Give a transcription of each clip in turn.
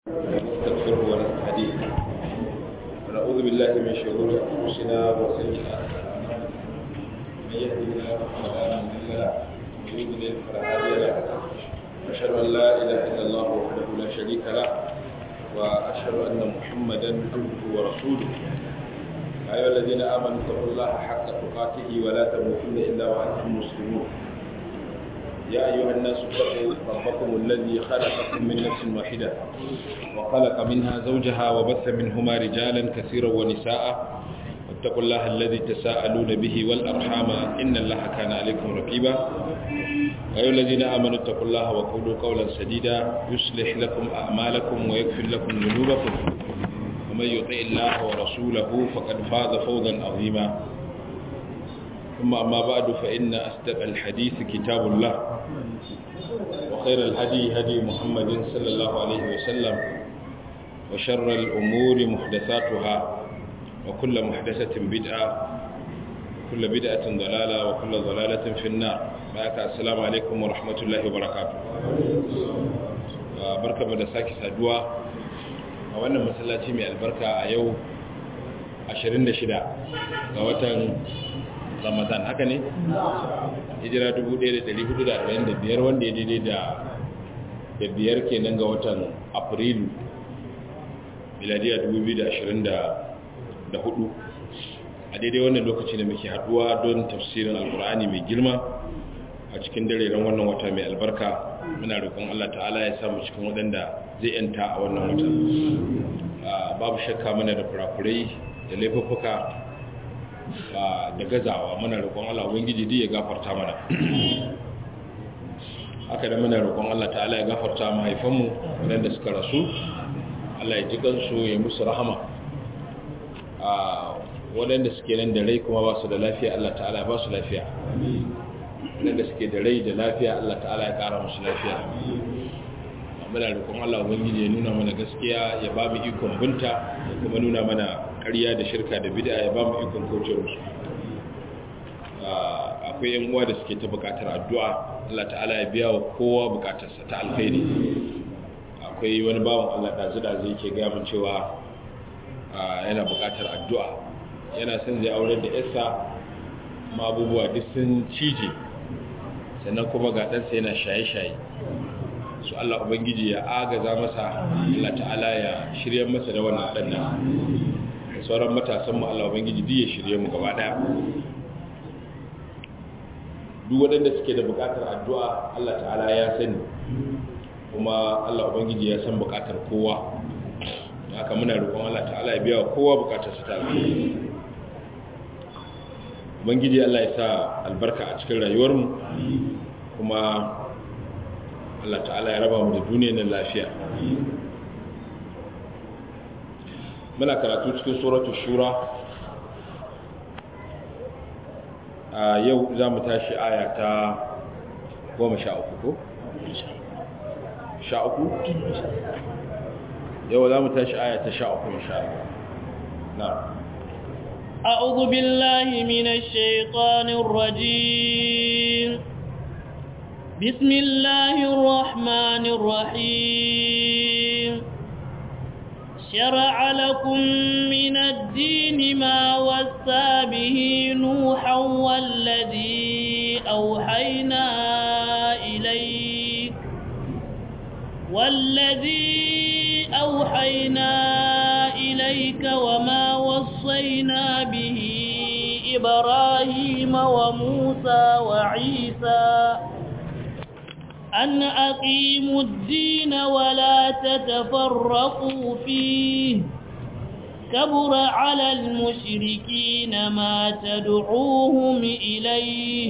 ونستغفره ونستهديه ونعوذ بالله من شرور انفسنا وسيئات اعمالنا من يهده الله فلا مضل له ومن يضلل فلا هادي له اشهد ان لا اله الا الله وحده لا شريك له واشهد ان محمدا عبده ورسوله يا ايها الذين امنوا اتقوا الله حق تقاته ولا تموتن الا وانتم مسلمون يا أيها الناس اتقوا ربكم الذي خلقكم من نفس واحدة وخلق منها زوجها وبث منهما رجالا كثيرا ونساء واتقوا الله الذي تساءلون به والأرحام إن الله كان عليكم رقيبا يا أيها الذين آمنوا اتقوا الله وقولوا قولا سديدا يصلح لكم أعمالكم ويغفر لكم ذنوبكم ومن يطع الله ورسوله فقد فاز فوزا عظيما ثم أما بعد فإن أصدق الحديث كتاب الله وخير الهدي هدي محمد صلى الله عليه وسلم وشر الأمور محدثاتها وكل محدثة بدعة كل بدعة ضلالة وكل ضلالة في النار بارك السلام عليكم ورحمة الله وبركاته بركة مدساكي سادوا وأنا مسلاتي من البركة أيو 26 ga watan ramadan haka ne hijira 1445 wanda ya daidai da da biyar kenan ga watan afrilu miladiya 2024 a daidai wannan lokaci da muke haduwa don tafsirin alkur'ani mai girma a cikin dareren wannan wata mai albarka muna roƙon Allah ta'ala ya samu cikin waɗanda zai yanta a wannan wata babu shakka mana da kurakurai da laifuffuka da gazawa muna roƙon Allah ubangiji dai ya gafarta mana haka da muna roƙon Allah ta'ala ya gafarta mahaifanmu waɗanda suka rasu Allah ya ji kansu ya musu rahama a waɗanda suke nan da rai kuma ba su da lafiya Allah ta'ala ba su lafiya waɗanda suke da rai da lafiya Allah ta'ala ya ƙara musu lafiya muna roƙon Allah ubangiji ya nuna mana gaskiya ya ba mu ikon binta ya kuma nuna mana ƙarya da shirka da bid'a ya ba mu ikon kauce musu akwai yan uwa da suke ta buƙatar addu'a Allah ta'ala ya biya wa kowa buƙatarsa ta alkhairi akwai wani bawan Allah dazu da zai ke gaya min cewa yana buƙatar addu'a yana son zai aurar da yarsa ma abubuwa duk sun cije sannan kuma ga ɗansa yana shaye-shaye su Allah Ubangiji ya agaza masa Allah ta'ala ya shirya masa da wannan ɗan nan da sauran matasanmu Allah Ubangiji duk ya shirye mu gaba ɗaya duk waɗanda suke da buƙatar addu'a Allah ta'ala ya sani kuma Allah Ubangiji ya san buƙatar kowa haka muna roƙon Allah ta'ala ya biya wa kowa buƙatar su ta Ubangiji Allah ya sa albarka a cikin rayuwarmu kuma Allah ta'ala ya raba mu da duniyar nan lafiya muna karatu cikin suratu shura a yau za mu tashi aya ta goma sha uku ko? sha uku? yau za mu tashi aya ta sha uku insha na أعوذ بالله من الشيطان الرجيم بسم الله الرحمن الرحيم شرع لكم من الدين ما وسى به نوحا والذي أوحينا إليك والذي أوحينا إليك وما وصينا به إبراهيم وموسى وعيسى أن أقيموا الدين ولا تتفرقوا فيه كبر على المشركين ما تدعوهم إليه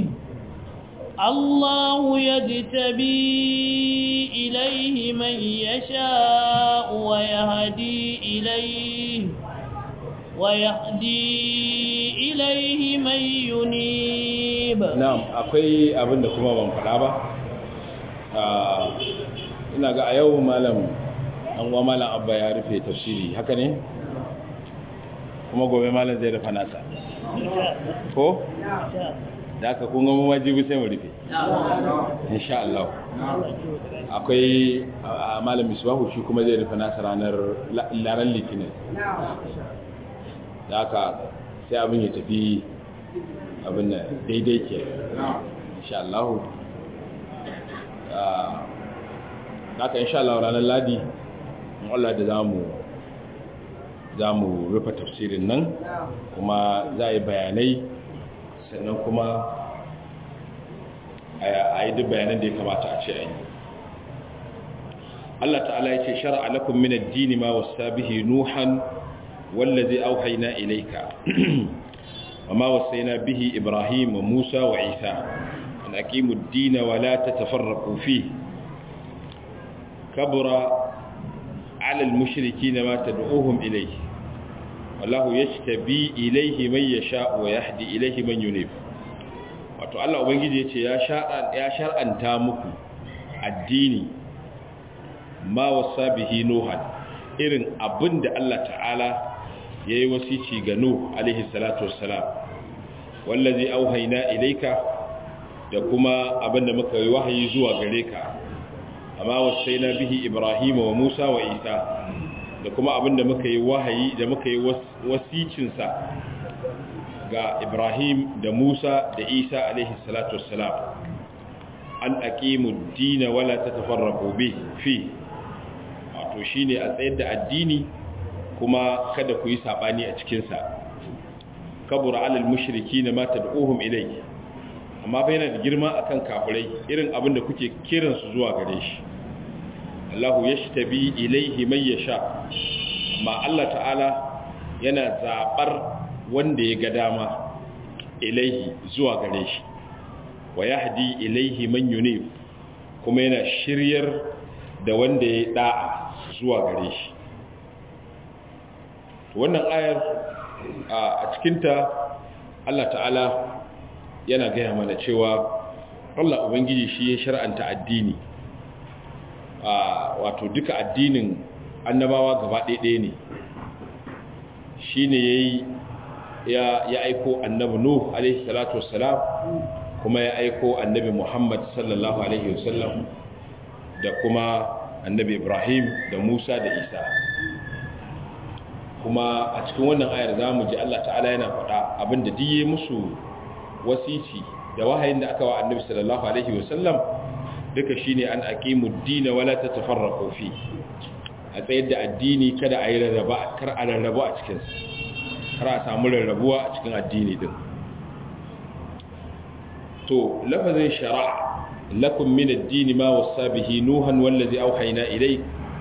الله يجتبي إليه من يشاء ويهدي إليه ويهدي إليه من ينيب نعم أقوي أبن كما من فلابا ina ga a yau malam an wa malam abba ya rufe tafsiri haka ne kuma gobe malam zai rufa nasa ko da aka kunga mawajibi sai mu rufe insha Allah akwai malam misbahu shi kuma zai rufe nasa ranar laran litinin da aka sai abin ya tafi abin da daidai ke insha Allah da aka insha Allah ranar ladi Allah da zamu za mu rufe tafsirin nan kuma za a yi bayanai sannan kuma a yi duk bayanan da ya kamata a ce a yi Allah ta'ala ya ce shara'a lakum min ad-din ma wasa bihi nuhan wallazi auhayna ilayka wama wasayna bihi ibrahim wa musa wa isa an aqimu ad-din wa la tatafarraqu fihi kabura على المشركين ما تدعوهم إليه والله يجتبي إليه من يشاء ويهدي إليه من ينيب wato Allah ubangiji yace ya shar'an ya shar'anta muku addini ma wasa bihi nuhan irin abinda Allah ta'ala yayi wasici ga nuh alaihi salatu wassalam wallazi auhayna ilayka da kuma abinda muka yi wahayi zuwa gare ka amma wasaina bihi ibrahim wa musa wa isa da kuma abinda muka yi wahayi da muka yi wasicinsa ga ibrahim da musa da isa alaihi salatu wassalam an aqimu ad-din wala tatafarraqu bi fi wato shine a tsayar da addini kuma kada ku yi sabani a cikin sa kabura alal mushrikeena ma tad'uhum ilayhi amma fa yana da girma akan kafirai irin abin da kuke kiransu zuwa gare shi Allahu yashtabi ilaihi man yasha ma Allah ta'ala yana zabar wanda ya ga dama ilaihi zuwa gare shi wa yahdi ilaihi man yunib kuma yana shiryar da wanda ya da'a zuwa gare shi wannan ayar a cikinta Allah ta'ala yana gaya mana cewa Allah Ubangiji shi ya shar'anta addini wato duka addinin annabawa gaba ɗaya ne shi ne ya aiko annabi Nuh alaihi salatu wassalam kuma ya aiko annabi Muhammad sallallahu alaihi wasallam da kuma annabi Ibrahim da Musa da Isa kuma a cikin wannan ayar za mu ji Allah ta'ala yana faɗa abinda diye musu wasici da wahayin da aka wa annabi sallallahu alaihi wasallam duka shine an aqimu ad-din wala tatafarraqu fi a tsayar da addini kada a yi rarraba kar a rarrabu a cikin kar a samu rarrabuwa a cikin addini din to lafazin shara' lakum min ad-din ma wasa bihi nuhan wallazi awhayna ilayk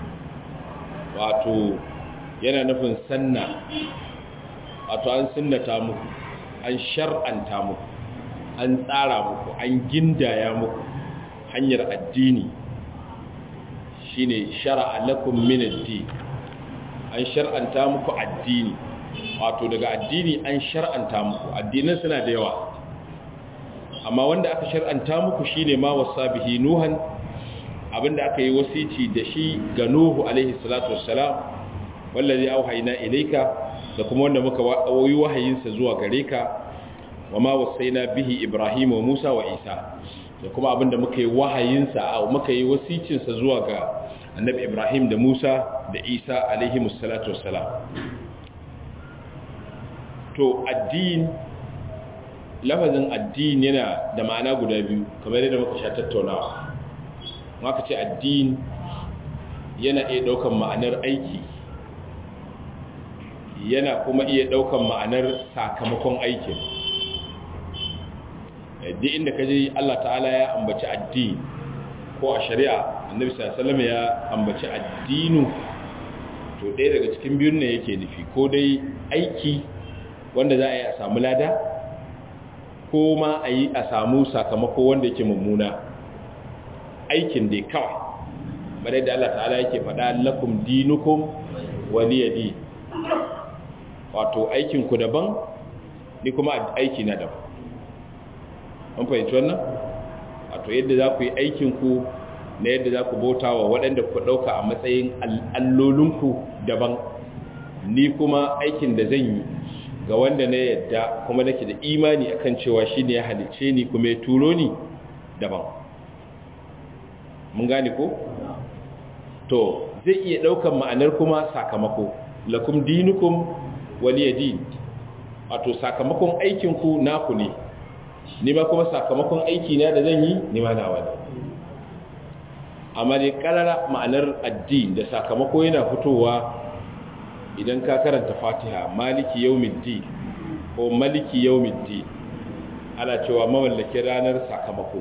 wato yana nufin sanna wato an sunnata muku an shar'anta muku an tsara muku an gindaya muku hanyar addini shine shar'a lakum min ad-din an shar'anta muku addini wato daga addini an shar'anta muku addinan suna da yawa amma wanda aka shar'anta muku shine ma wasa bihi nuhan abinda aka yi wasici da shi ga nuhu alaihi salatu wassalam wallazi auhayna ilayka da kuma wanda muka yi wahayinsa zuwa gare ka wa ma wasaina bihi ibrahim wa musa wa isa da kuma abinda muka yi wahayinsa a muka yi wasicinsa zuwa ga annabi ibrahim da musa da isa alaihi musallatu wassalam to addin lafazin addin yana da ma'ana guda biyu kamar yadda muka sha tattaunawa maka ce addin yana iya daukan ma'anar aiki yana kuma iya daukan ma'anar sakamakon aikin duk inda ka je Allah ta'ala ya ambaci addini ko a shari'a annabi sallallahu ya ambaci addinu to ɗaya daga cikin biyun ne yake nufi ko dai aiki wanda za a yi a samu lada ko ma a yi a samu sakamako wanda yake mummuna aikin dai kawai bare da Allah ta'ala yake faɗa lakum dinukum waliyadi wato aikinku daban ni kuma aiki na daban an fahimci wannan wato yadda za ku yi aikinku na yadda za ku bauta wa waɗanda ku ɗauka a matsayin allolinku daban ni kuma aikin da zan yi ga wanda na yadda kuma nake da imani akan cewa shine ya halice ni kuma ya turo ni daban mun gane ko to zai iya daukan ma'anar kuma sakamako lakum dinukum waliyadin wato sakamakon aikin ku naku ne ni ma kuma sakamakon aiki na da zan yi ni ma nawa ne amma dai karara ma'anar addini da sakamako yana fitowa idan ka karanta fatiha maliki yawmiddin ko maliki yawmiddin ana cewa mamallakin ranar sakamako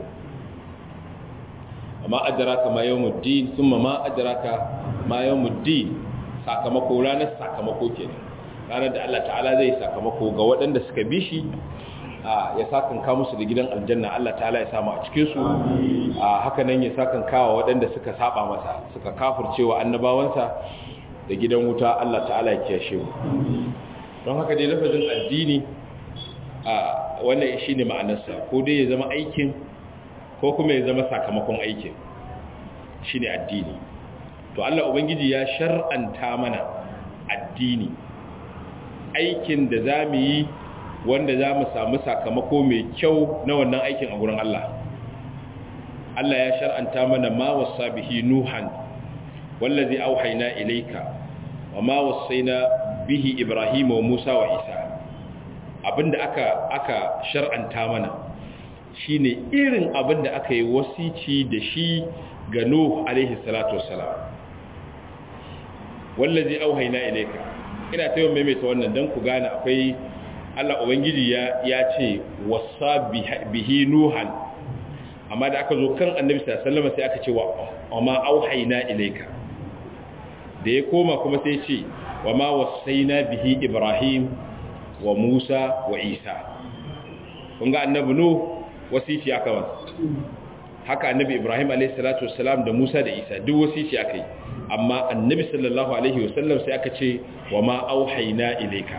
amma adraka ma yawmuddin thumma ma adraka ma yawmuddin sakamako ranar sakamako kenan ranar da Allah ta'ala zai sakamako ga waɗanda suka bi shi ya sakan ka musu da gidan aljanna Allah ta'ala ya samu a cikin su haka nan ya sakan kawa waɗanda suka saba masa suka kafircewa annabawansa da gidan wuta Allah ta'ala ya kiyashe mu don haka dai lafazin addini a wannan shine ma'anarsa ko dai ya zama aikin ko kuma ya zama sakamakon aikin shine addini to Allah ubangiji ya shar'anta mana addini aikin da zamu yi wanda zamu samu sakamako mai kyau na wannan aikin a gurin Allah Allah ya shar'anta mana ma wasa bihi nuhan wallazi auhayna ilayka wama wasaina bihi ibrahim wa musa wa isa abinda aka aka shar'anta mana shine irin abinda aka yi wasici da shi ga nuh alaihi salatu wassalam wallazi auhayna ilayka ina tayo maimaita wannan dan ku gane akwai Allah ubangiji ya ya ce wasa bihi nuhan amma da aka zo kan annabi sallallahu alaihi wasallam sai aka ce wa ma auhayna ilayka da ya koma kuma sai ce wa ma wasaina bihi ibrahim wa musa wa isa kun ga annabi nu wasici aka wasa haka annabi ibrahim alayhi salatu wassalam da musa da isa duk wasici aka yi amma annabi sallallahu alaihi wasallam sai aka ce wa ma auhayna ilayka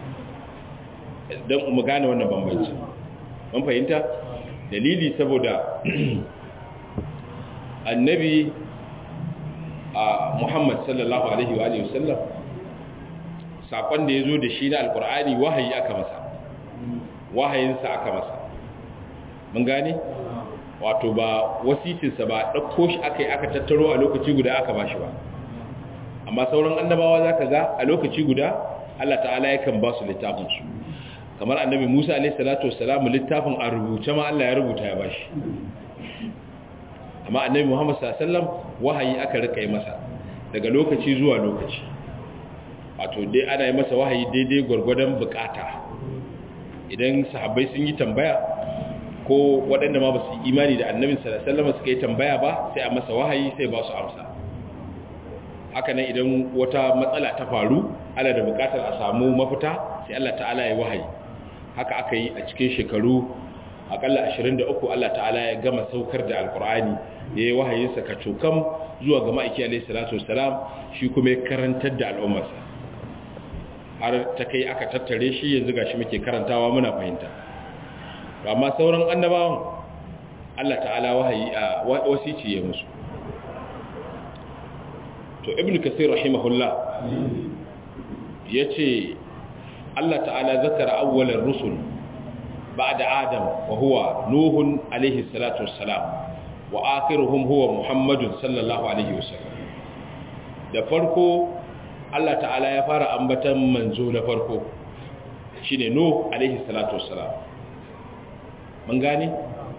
dan mu gane wannan bambanci mun fahimta dalili saboda annabi a Muhammad sallallahu alaihi wa alihi wasallam sakon da yazo da shi na alqur'ani wahayi aka masa wahayin sa aka masa mun gane wato ba wasicin sa ba dauko shi akai aka tattaro a lokaci guda aka bashi ba amma sauran annabawa zaka ga a lokaci guda Allah ta'ala yakan ba su littafin su kamar annabi Musa alaihi salatu wassalam littafin a rubuce ma Allah ya rubuta ya bashi amma annabi Muhammad sallallahu alaihi wasallam wahayi aka rika yi masa daga lokaci zuwa lokaci wato dai ana yi masa wahayi daidai gwargwadon bukata idan sahabbai sun yi tambaya ko waɗanda ma ba su imani da annabi sallallahu alaihi wasallam suka yi tambaya ba sai a masa wahayi sai ba su amsa haka nan idan wata matsala ta faru ana da bukatar a samu mafita sai Allah ta'ala ya wahayi haka aka yi a cikin shekaru akalla 23 Allah ta'ala ya gama saukar da alkur'ani ya yi wahayinsa ka cokam zuwa ga ma'aiki alaihi salatu wasalam shi kuma ya karantar da al'ummarsa har ta kai aka tattare shi yanzu gashi muke karantawa muna fahimta amma sauran annabawan Allah ta'ala wahayi a wasici ya musu to ibn kasir rahimahullah yace Allah ta'ala zakara awwalar rusul بعد آدم وهو نوح عليه الصلاة والسلام وآخرهم هو محمد صلى الله عليه وسلم da farko Allah ta'ala ya fara ambatan manzo na farko shine Nuh alaihi salatu wassalam mun gane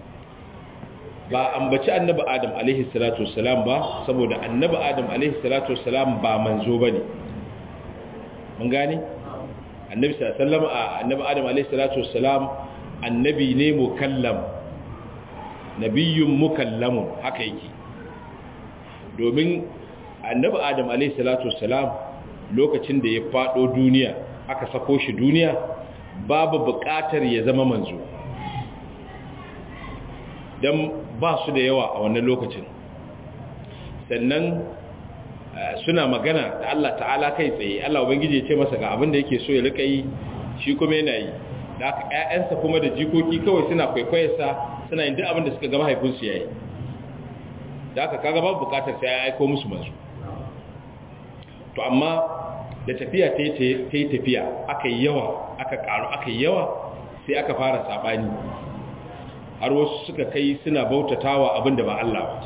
ba ambaci annabi Adam alaihi salatu wassalam ba saboda annabi Adam alaihi salatu wassalam ba manzo bane mun gane annabi sallallahu alaihi wasallam annabi Adam alaihi salatu wassalam annabi ne mukallam nabiyyun mukallamun haka yake domin annabi adam alayhi salatu wassalam lokacin da ya fado duniya aka sako shi duniya babu buƙatar ya zama manzo dan ba su da yawa a wannan lokacin sannan suna magana da Allah ta'ala kai tsaye Allah ubangiji ya ce masa ga abin da yake so ya rika yi shi kuma yana yi da aka ƴaƴansa kuma da jikoki kawai suna kwaikwayarsa suna yin duk abin da suka ga mahaifinsu yayi da aka kaga babu bukatar sai ya aiko musu manzo to amma da tafiya ta yi tafiya aka yi yawa aka karu aka yawa sai aka fara sabani har wasu suka kai suna bautatawa abin da ba Allah ba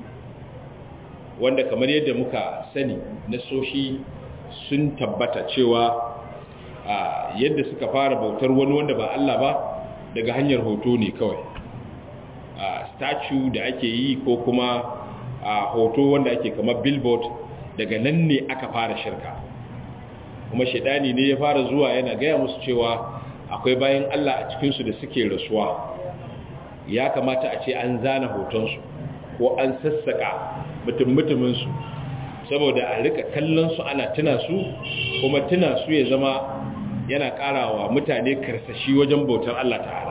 wanda kamar yadda muka sani na soshi sun tabbata cewa yadda suka fara bautar wani wanda ba Allah ba daga hanyar hoto ne kawai statue da ake yi ko kuma hoto wanda ake kamar billboard daga nan ne aka fara shirka kuma shaidani ne ya fara zuwa yana gaya musu cewa akwai bayan Allah a cikinsu da suke rasuwa ya kamata a ce an zana hotonsu ko an sassaka mutum-mutuminsu saboda a rika kallonsu ana tuna su kuma tuna su ya zama yana karawa mutane karsashi wajen bautar Allah ta'ala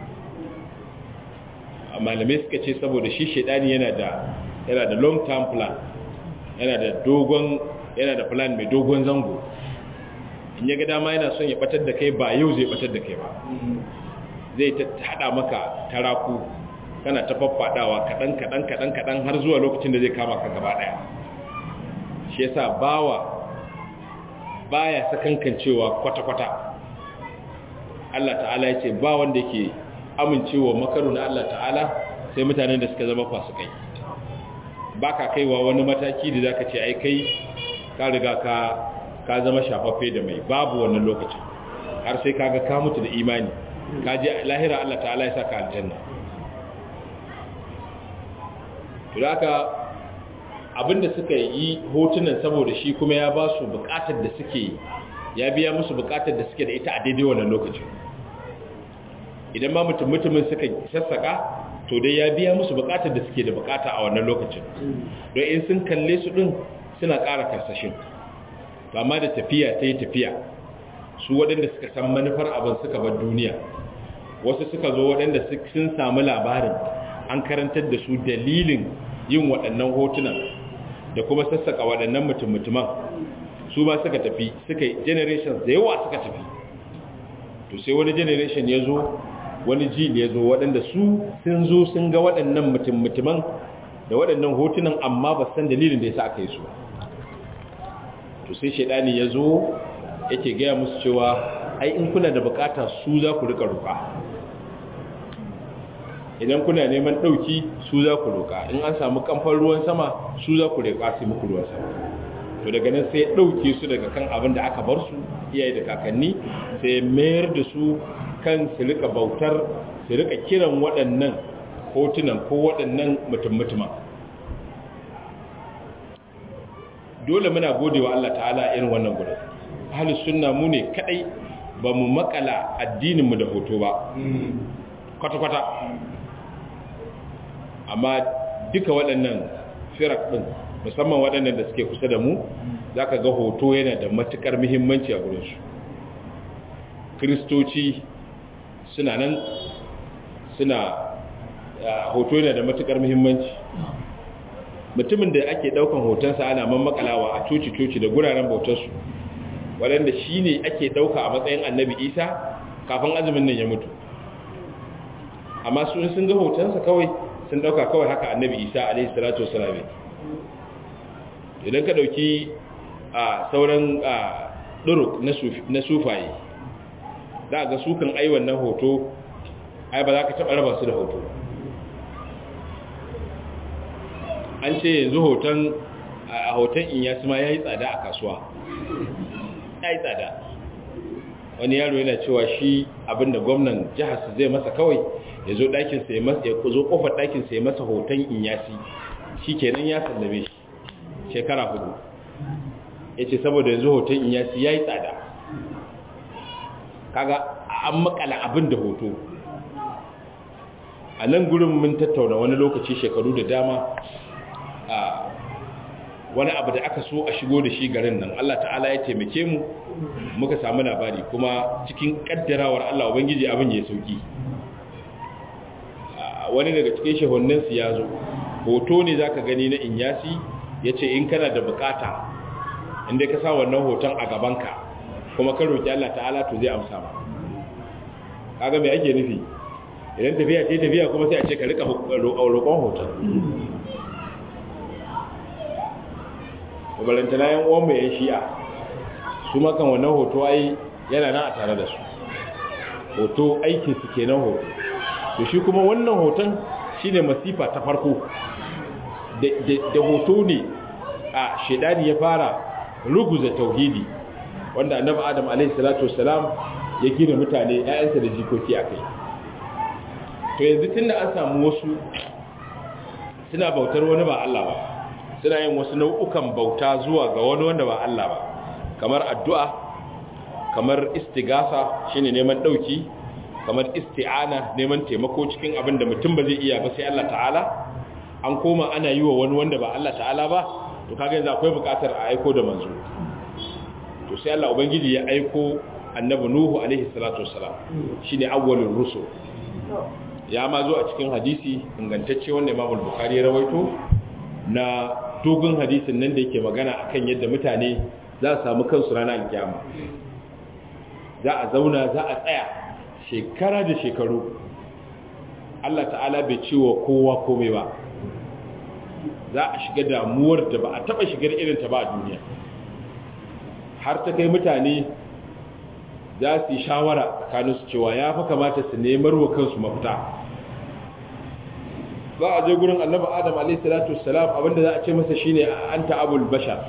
malamai suka ce saboda shi shaidani yana da yana da long term plan yana da dogon yana da plan mai dogon zango in ya ga dama yana son ya batar da kai ba yau zai batar da kai ba zai ta hada maka taraku kana ta faffadawa kadan kadan kadan kadan har zuwa lokacin da zai kama ka gaba daya shi yasa bawa baya sakankancewa kwata kwata Allah ta'ala ya ce ba wanda yake amincewa makaru na Allah ta'ala sai mutanen da suka zama fasikai ba ka kaiwa wani mataki da za ka ce ai kai ka riga ka ka zama shafaffe da mai babu wannan lokacin har sai kaga ka mutu da imani ka je lahira Allah ta'ala ya saka aljanna to haka abinda suka yi hotunan saboda shi kuma ya ba su bukatar da suke ya biya musu bukatar da suke da ita a daidai wannan lokacin idan ma mutum mutumin suka sassaka to dai ya biya musu bukatar da suke da bukata a wannan lokacin don in sun kalle su din suna ƙara karsashin amma da tafiya ta yi tafiya su waɗanda suka san manufar abin suka bar duniya wasu suka zo waɗanda sun samu labarin an karantar da su dalilin yin waɗannan hotunan da kuma sassaka waɗannan mutum-mutuman su ba suka tafi suka yi generations da yawa suka tafi to sai wani generation ya zo wani jil ya zo waɗanda su sun zo sun ga waɗannan mutum-mutuman da waɗannan hotunan amma ba san dalilin da ya sa aka yi su to sai shaidani ya zo yake gaya musu cewa ai in kuna da bukata su za ku rika roƙa idan kuna neman ɗauki su za ku roƙa in an samu kamfan ruwan sama su za ku roƙa sai muku ruwan sama to daga nan sai ɗauke su daga kan abin da aka bar su iyaye da kakanni sai mayar da su kan su rika bautar su rika kiran waɗannan hotunan ko waɗannan mutum-mutuma dole muna gode wa Allah ta'ala irin wannan gudun ahalus sunna mu ne kadai ba mu makala addininmu da hoto ba kwata-kwata amma duka waɗannan firak ɗin musamman waɗannan da suke kusa da mu za ka ga hoto yana da matuƙar muhimmanci a gurinsu kiristoci suna nan suna hoto yana da matuƙar muhimmanci mutumin da ake ɗaukan hotonsa ana mammakalawa a coci-coci da guraren bautarsu waɗanda shi ne ake ɗauka a matsayin annabi isa kafin azumin nan ya mutu amma su sun ga hotonsa kawai sun ɗauka kawai haka annabi isa alaihi salatu wasalame idan ka ɗauki a sauran ɗuruk na sufaye za ga sukan ai wannan hoto ai ba za ka taɓa raba su da hoto an ce yanzu hoton a hoton inyasi ma ya yi tsada a kasuwa ya yi tsada wani yaro yana cewa shi abinda gwamnan jihar su zai masa kawai ya zo ɗakinsa ya masa ya zo ƙofar ɗakinsa ya masa hoton inyasi shi kenan ya sallame shi shekara hudu ya ce saboda yanzu hoton inyasi ya yi tsada kaga an makala abin da hoto a nan gurin mun tattauna wani lokaci shekaru da dama a wani abu da aka so a shigo da shi garin nan Allah ta'ala ya taimake mu muka samu labari kuma cikin kaddarawar Allah ubangiji abin ya sauki wani daga cikin shehunninsu ya zo hoto ne zaka gani na inyasi ya ce in kana da bukata inda ka sa wannan hoton a gabanka kuma ka roƙi Allah ta'ala to zai amsa ba kaga me ake nufi idan tafiya ce tafiya kuma sai a ce ka rika roƙon hoton balantana yan uwan mai yan shi'a su makan wannan hoto ai yana nan a tare da su hoto aikin su kenan hoto to shi kuma wannan hoton shine masifa ta farko da hoto ne a shedani ya fara ruguza tauhidi wanda annabi adam alaihi salatu wassalam ya gina mutane ƴaƴansa da jikoki akai to yanzu tunda an samu wasu suna bautar wani ba Allah ba suna yin wasu nau'ukan bauta zuwa ga wani wanda ba Allah ba kamar addu'a kamar istigasa shine neman dauki kamar isti'ana neman taimako cikin abin da mutum ba zai iya ba sai Allah ta'ala an koma ana yi wa wani wanda ba Allah ta'ala ba to kaga yanzu akwai bukatar a aiko da manzo to sai Allah ubangiji ya aiko annabi nuhu alaihi salatu wassalam shine awwalur rusul ya ma zo a cikin hadisi ingantacce wanda Imam al-Bukhari ya rawaito na dogon hadisin nan da yake magana akan yadda mutane za su samu kansu ranar kiyama za a zauna za a tsaya shekara da shekaru Allah ta'ala bai ciwo kowa komai ba za a shiga damuwar da ba a taba shigar irinta ba a duniya har ta kai mutane za su yi shawara tsakaninsu cewa ya fi kamata su nemar wa kansu mafita za a je gurin annabi adam alaihissalatu wassalam abinda za a ce masa shine anta abul bashar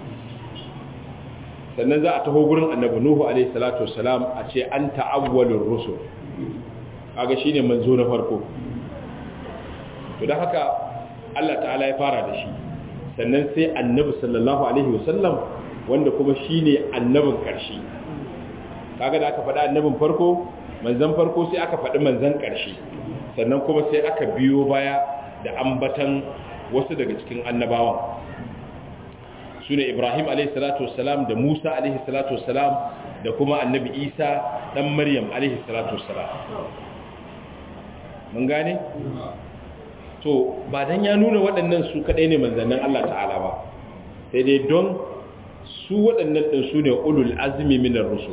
sannan za a taho gurin annabi nuhu alaihissalatu wassalam a ce anta awwalur rusul kaga shine manzo na farko to dan haka Allah ta'ala ya fara da shi sannan sai annabi sallallahu alaihi wasallam wanda kuma shine annabin karshe kaga da aka faɗa annabin farko manzan farko sai aka faɗi manzan ƙarshe sannan kuma sai aka biyo baya da ambatan wasu daga cikin annabawan su ne ibrahim a.s.w. da musa a.s.w. da kuma annabi isa ɗan maryam a.s.w. mun gane? to ba don ya nuna waɗannan su kaɗai ne manzannin allah ta'ala ba sai dai don su waɗannan ɗin su ne ulul azumi minar rusul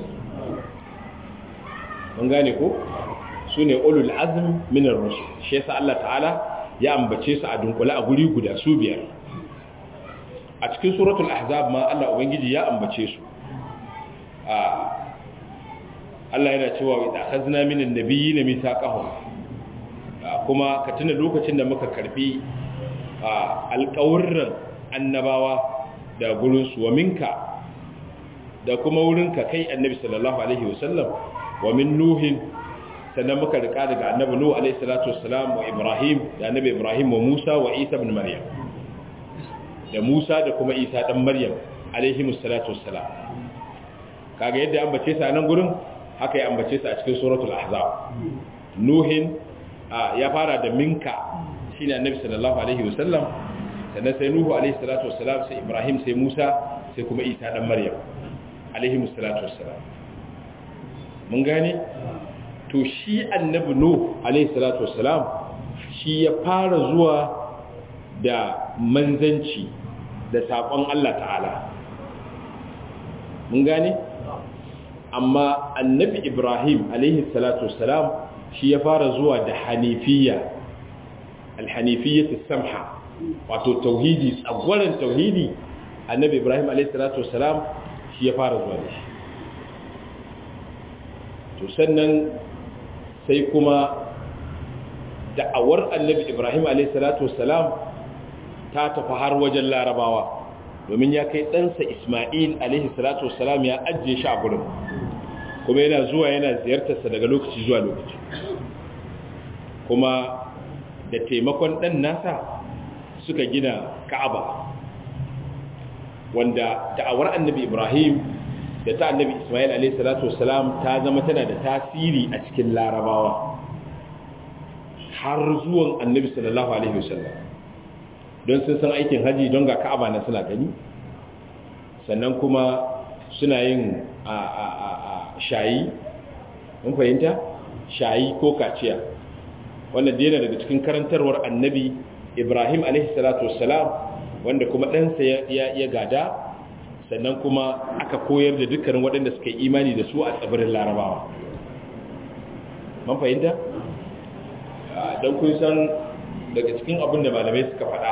mun gane ko su ne ulul azm min ar-rusul shi yasa Allah ta'ala ya ambace su a dunkule a guri guda su biyar a cikin suratul ahzab ma Allah ubangiji ya ambace su a Allah yana cewa idza akhazna minan nabiyyin mithaqahum kuma ka tuna lokacin da muka karbi alƙawurran annabawa da gurin su wa minka da kuma wurinka kai annabi sallallahu alaihi wasallam wa min nuhin sannan muka rika daga annabi nuhu alaihi salatu wassalam wa ibrahim da annabi ibrahim wa musa wa isa ibn maryam da musa da kuma isa dan maryam alaihi salatu wassalam kaga yadda an bace sa nan gurin haka ya ambace sa a cikin suratul ahzab nuhin ya fara da minka shine annabi sallallahu alaihi wasallam sannan sai nuhu alaihi salatu wassalam sai ibrahim sai musa sai kuma isa dan maryam alaihi salatu wassalam mun gane to shi annabi nuh alayhi salatu wassalam shi ya fara zuwa da manzanci da sakon Allah ta'ala mun gane amma annabi ibrahim alayhi salatu wassalam shi ya fara zuwa da hanifiyya alhanifiyyatu samha wato tauhidi tsagwaran tauhidi annabi ibrahim alayhi salatu wassalam shi ya fara zuwa da shi to sannan sai kuma da'awar annabi ibrahim alaihissalatu wassalam ta tafi har wajen larabawa domin ya kai ɗansa ismail alaihissalatu wassalam ya ajiye shi a gurin kuma yana zuwa yana ziyartarsa daga lokaci zuwa lokaci kuma da taimakon ɗan nasa suka gina ka'aba wanda da'awar annabi ibrahim da ta annabi Ismail alayhi salatu wassalam ta zama tana da tasiri a cikin larabawa har zuwan annabi sallallahu alaihi wasallam don sun san aikin haji don ga ka'aba na suna gani sannan kuma suna yin a a a a shayi mun fahimta shayi ko kaciya wanda yana daga cikin karantarwar annabi Ibrahim alaihi salatu wassalam wanda kuma ɗansa ya gada sannan kuma aka koyar da dukkanin waɗanda suka yi imani da su a tsibirin larabawa man fahimta don kun san daga cikin abin da malamai suka faɗa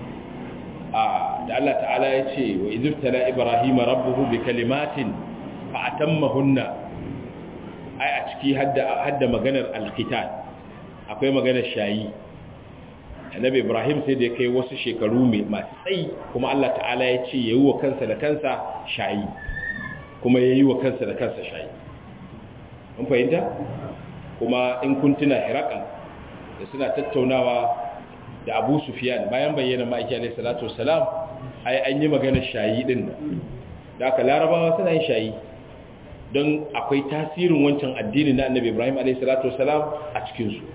da Allah ta'ala ya ce wa izirtala ibrahim rabbuhu bi kalimatin fa atammahunna ai a ciki hadda hadda maganar alqital akwai maganar shayi annabi ibrahim sai da kai wasu shekaru mai masu tsayi kuma Allah ta'ala ya ce yayi wa kansa da kansa shayi kuma yayi wa kansa da kansa shayi mun fahimta kuma in kun tuna hiraqal da suna tattaunawa da Abu Sufyan bayan bayyana ma'aiki alayhi salatu wassalam ai an yi magana shayi din da aka larabawa suna yin shayi don akwai tasirin wancan addini na annabi Ibrahim alayhi salatu wassalam a cikin su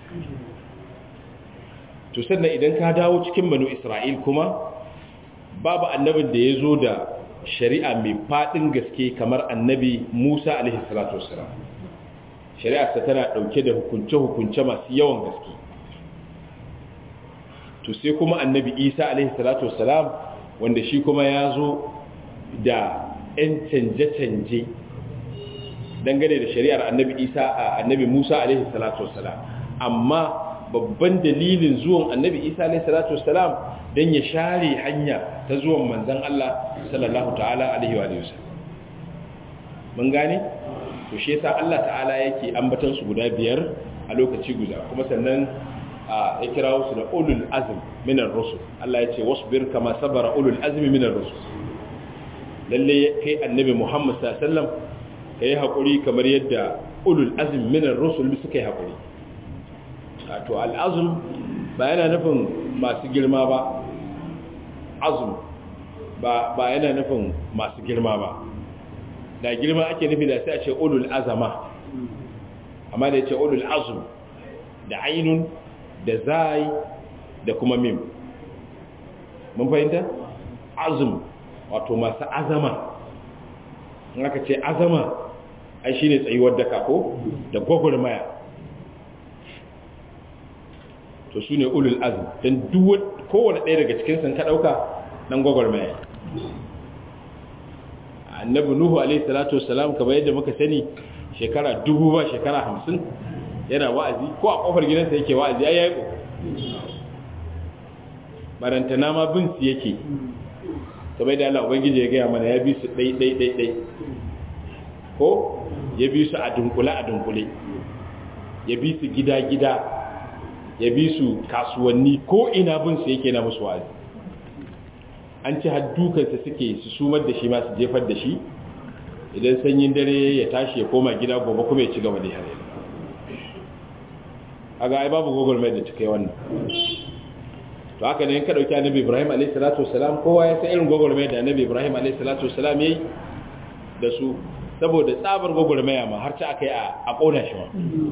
to sannan idan ka dawo cikin banu Isra'il kuma babu annabin da ya zo da shari'a mai fadin gaske kamar annabi Musa alaihi salatu wassalam shari'arsa tana dauke da hukunce-hukunce masu yawan gaske to sai kuma annabi isa alaihi salatu wassalam wanda shi kuma ya zo da 'yan canje-canje dangane da shari'ar annabi isa a annabi musa alaihi salatu wassalam amma babban dalilin zuwan annabi isa alaihi salatu wassalam don ya share hanya ta zuwan manzan allah sallallahu ta'ala alaihi wa sallam mun gane to shi yasa allah ta'ala yake ambatan su guda biyar a lokaci guda kuma sannan ya kira wasu da ulul azm minar rusul Allah ya ce wasbir kama sabara ulul azmi minar rusul lalle kai annabi Muhammad sallallahu alaihi wasallam kai hakuri kamar yadda ulul azm minar rusul suka yi hakuri to al azm ba yana nufin masu girma ba azm ba ba yana nufin masu girma ba da girma ake nufi da sai a ce ulul azama amma da ya ce ulul azm da ainun da zai da kuma mim mun fahimta azum wato masu azama in aka ce azama ai shine tsayuwar daka ko da gwagwarmaya to su ne ulul azum don duwat kowane ɗaya daga cikin sun ka ɗauka ɗan gwagwarmaya annabi nuhu alaihi salatu wasalam kamar yadda muka sani shekara dubu ba shekara hamsin yana wa'azi ko a kofar gidansa yake wa'azi ya yi barantana ma bin su yake kamar da Allah ubangiji ya gaya mana ya bi su ɗai ɗai ɗai ɗai ko ya bi su a dunkule a dunkule ya bi su gida gida ya bi su kasuwanni ko ina bin su yake na musu wa'azi an ci har dukansa suke su sumar da shi ma su jefar da shi idan sanyin dare ya tashi ya koma gida gobe kuma ya ci gaba da yare aga ai babu google mai da take wannan to haka ne in ka dauki annabi ibrahim alayhi salatu wassalam kowa ya san irin google mai da annabi ibrahim alayhi salatu wassalam yayi da su saboda tsabar google mai ma har ta akai a a kona shi ma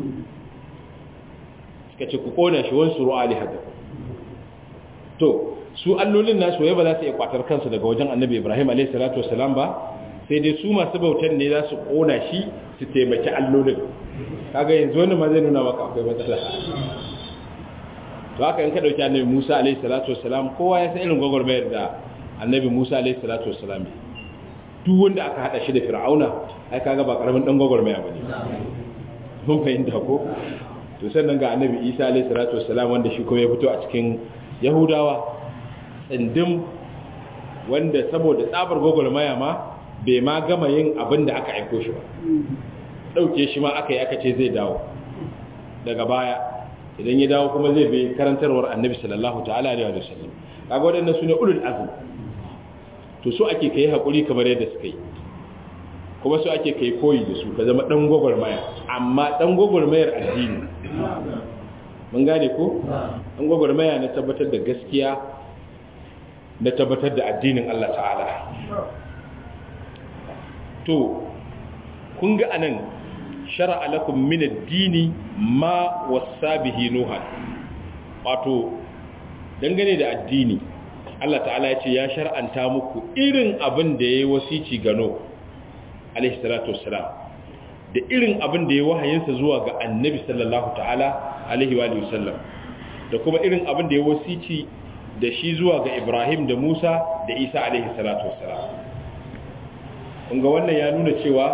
suka ce ku kona shi wan suru ali hada to su allolin nasu wai ba za su iya kwatar kansu daga wajen annabi ibrahim alayhi salatu wassalam ba sai dai su masu bautan ne za su kona shi su taimaki allolin kaga yanzu wani ma zai nuna maka akwai matsala to haka in ka dauki annabi Musa alaihi salatu wassalam kowa ya san irin gwagwarmayar da annabi Musa alaihi salatu wassalam duk wanda aka hada shi da Fir'auna ai kaga ba karamin dan gwagwarmaya bane mun fahimta ko to sannan ga annabi Isa alaihi salatu wassalam wanda shi kuma ya fito a cikin Yahudawa tsindim wanda saboda tsabar gwagwarmaya ma bai ma gama yin abin da aka aiko shi ba ɗauke shi ma aka yi aka ce zai dawo daga baya idan ya dawo kuma zai bi karantarwar annabi sallallahu ta'ala alaihi wa sallam kaga waɗannan su ne ulul azm to so ake kai hakuri kamar yadda suka yi kuma so ake kai koyi da su ka zama dan gwagwarmaya amma dan gwagwarmayar addini mun gane ko dan gwagwarmaya na tabbatar da gaskiya na tabbatar da addinin Allah ta'ala to kun ga anan shara'a lakum min ad-dini ma wasa bihi nuha wato dangane da addini Allah ta'ala ya ce ya shar'anta muku irin abin da yayi wasici gano alaihi salatu wassalam da irin abin da yayi wahayinsa zuwa ga annabi sallallahu ta'ala alaihi wa alihi wasallam da kuma irin abin da yayi wasici da shi zuwa ga Ibrahim da Musa da Isa alaihi salatu wassalam kun ga wannan ya nuna cewa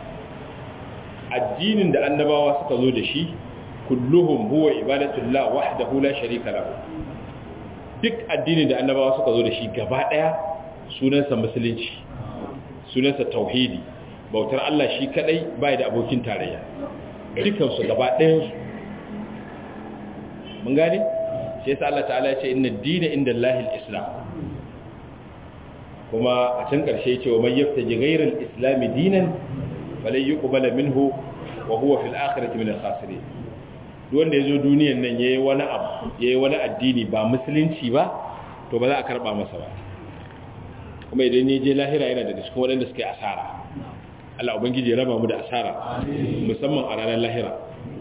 addinin da annabawa suka zo da shi kulluhum huwa ibadatullah wahdahu la sharika lahu duk addinin da annabawa suka zo da shi gaba daya sunansa musulunci sunansa tauhidi bautar Allah shi kadai bai da abokin tarayya dukansu gaba ɗayansu mun gane shi yasa Allah ta'ala ya ce inna dina inda Allahil islam kuma a can ƙarshe cewa man yaftaji ghayral islami dinan falai yuqbala minhu wa huwa fil akhirati min al-khasirin duk wanda yazo duniyan nan yayi wani abu yayi wani addini ba musulunci ba to ba za a karba masa ba kuma idan ya je lahira yana da cikin waɗanda suka yi asara Allah ubangiji ya raba mu da asara musamman a ranar lahira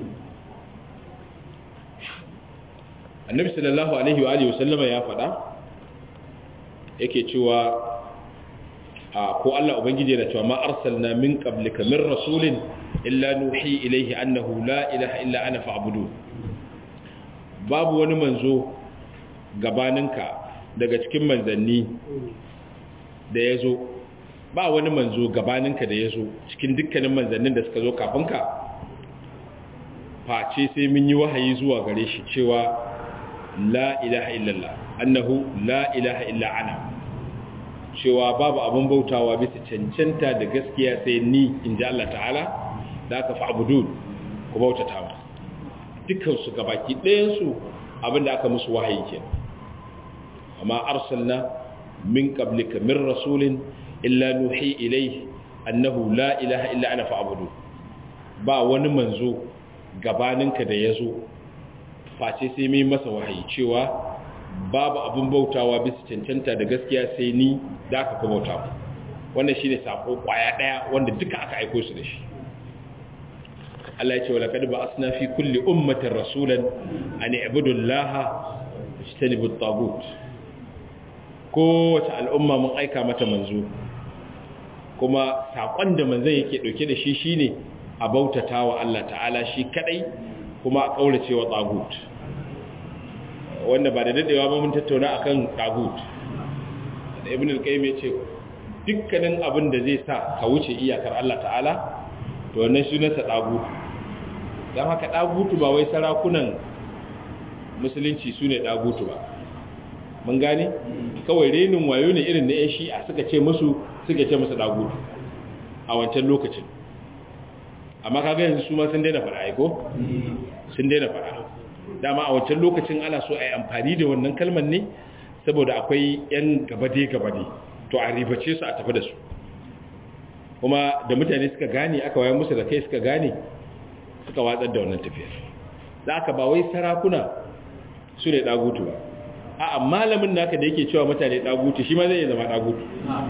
annabi sallallahu alaihi wa alihi wasallama ya faɗa yake cewa a ko Allah ubangiji yana cewa ma arsalna min qablika min rasulin illa nuhi ilayhi annahu la ilaha illa ana fa'budu babu wani manzo gabaninka daga cikin manzanni da yazo ba wani manzo gabaninka da yazo cikin dukkanin manzannin da suka zo kafinka face sai mun yi wahayi zuwa gare shi cewa la ilaha illallah annahu la ilaha illa ana cewa babu abin bautawa bisa cancanta da gaskiya sai ni in ji Allah ta'ala da aka fa'abudun ku bautata ma dukansu gabaki ɗayansu abin da aka musu wahayi ke amma arsalna min qablika min rasulin illa nuhi ilayhi annahu la ilaha illa ana fa'budu ba wani manzo gabaninka da yazo face sai mai masa wahayi cewa babu abin bautawa bisa cancanta da gaskiya sai ni da aka bauta wannan shine sako kwaya daya wanda duka aka aiko su da shi Allah ya ce wa laqad ba'athna fi kulli ummatin rasulan an i'budu allaha wajtanibu at-taghut kowace al'umma mun aika mata manzo kuma sakon da manzon yake dauke da shi shine a bautatawa Allah ta'ala shi kadai kuma a kaurace wa tagut wanda ba da dadewa ba mun tattauna akan tagut da ibn al-qayyim yace dukkanin abin da zai sa ka wuce iyakar Allah ta'ala to wannan sunansa tagut dan haka tagutu ba wai sarakunan musulunci sune tagutu ba mun gane kawai renin wayo ne irin na yan shi'a suka ce musu suka ce musu tagutu a wancan lokacin amma kaga yanzu su ma sun daina fara aiko sun daina fara dama a wancan lokacin ana so a yi amfani da wannan kalmar ne saboda akwai 'yan gabade-gabade to a ribace su a tafi da su kuma da mutane suka gane aka wayan musu da kai suka gane suka watsar da wannan tafiyar za aka ba wai sarakuna su ne ɗagutu ba a malamin naka da yake cewa mutane ɗagutu shi ma zai zama ɗagutu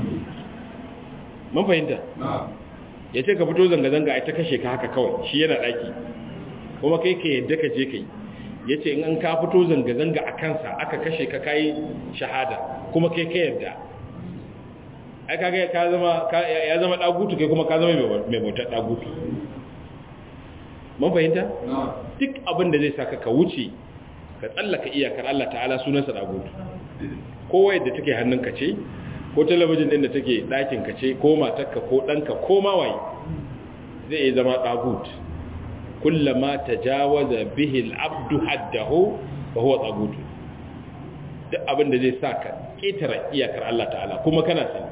mun fahimta ya ce ka fito zanga-zanga a ta kashe ka haka kawai shi yana ɗaki kuma kai ka yadda ka je kai ya ce in an ka fito zanga-zanga a kansa aka kashe ka kayi shahada kuma kai ka yarda ai kaga ka zama ya zama dagutu kai kuma ka zama mai bautar dagutu mun fahimta duk abin da zai saka ka wuce ka tsallaka iyakar Allah ta'ala sunansa dagutu kowa yadda take hannunka ce ko talabijin din da take ɗakin ka ce ko matarka ko ɗanka ko mawaye zai iya zama dagutu kullama tajawaza bihi al-abdu haddahu fa huwa tagut duk abin da zai saka ketara iyakar Allah ta'ala kuma kana sani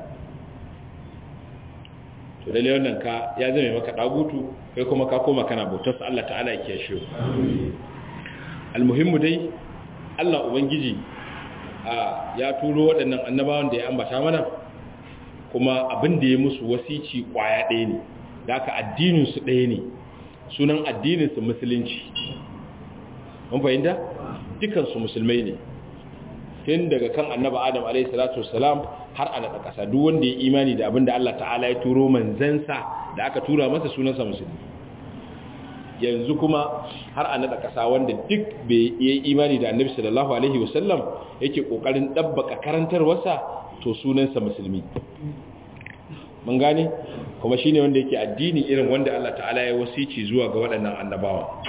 to lalle wannan ka ya zame maka dagutu kai kuma ka koma kana bautar sa Allah ta'ala ya kiyashe almuhimmu dai Allah ubangiji ya turo waɗannan annabawan da ya ambata mana kuma abin da ya musu wasici kwaya ɗaya ne da aka addinin su ɗaya ne sunan addininsu musulunci mun fahimta dukansu musulmai ne tun daga kan annaba adam alaihi salatu wassalam har a naɗa ƙasa duk wanda ya imani da abin da Allah ta'ala ya turo manzansa da aka tura masa sunansa musulmi yanzu kuma har a naɗa ƙasa wanda duk bai yi imani da annabi sallallahu alaihi wasallam yake ƙoƙarin ɗabbaka karantarwarsa to sunansa musulmi mun gane kuma shine wanda yake addini irin wanda Allah ta'ala ya wasici zuwa ga waɗannan annabawa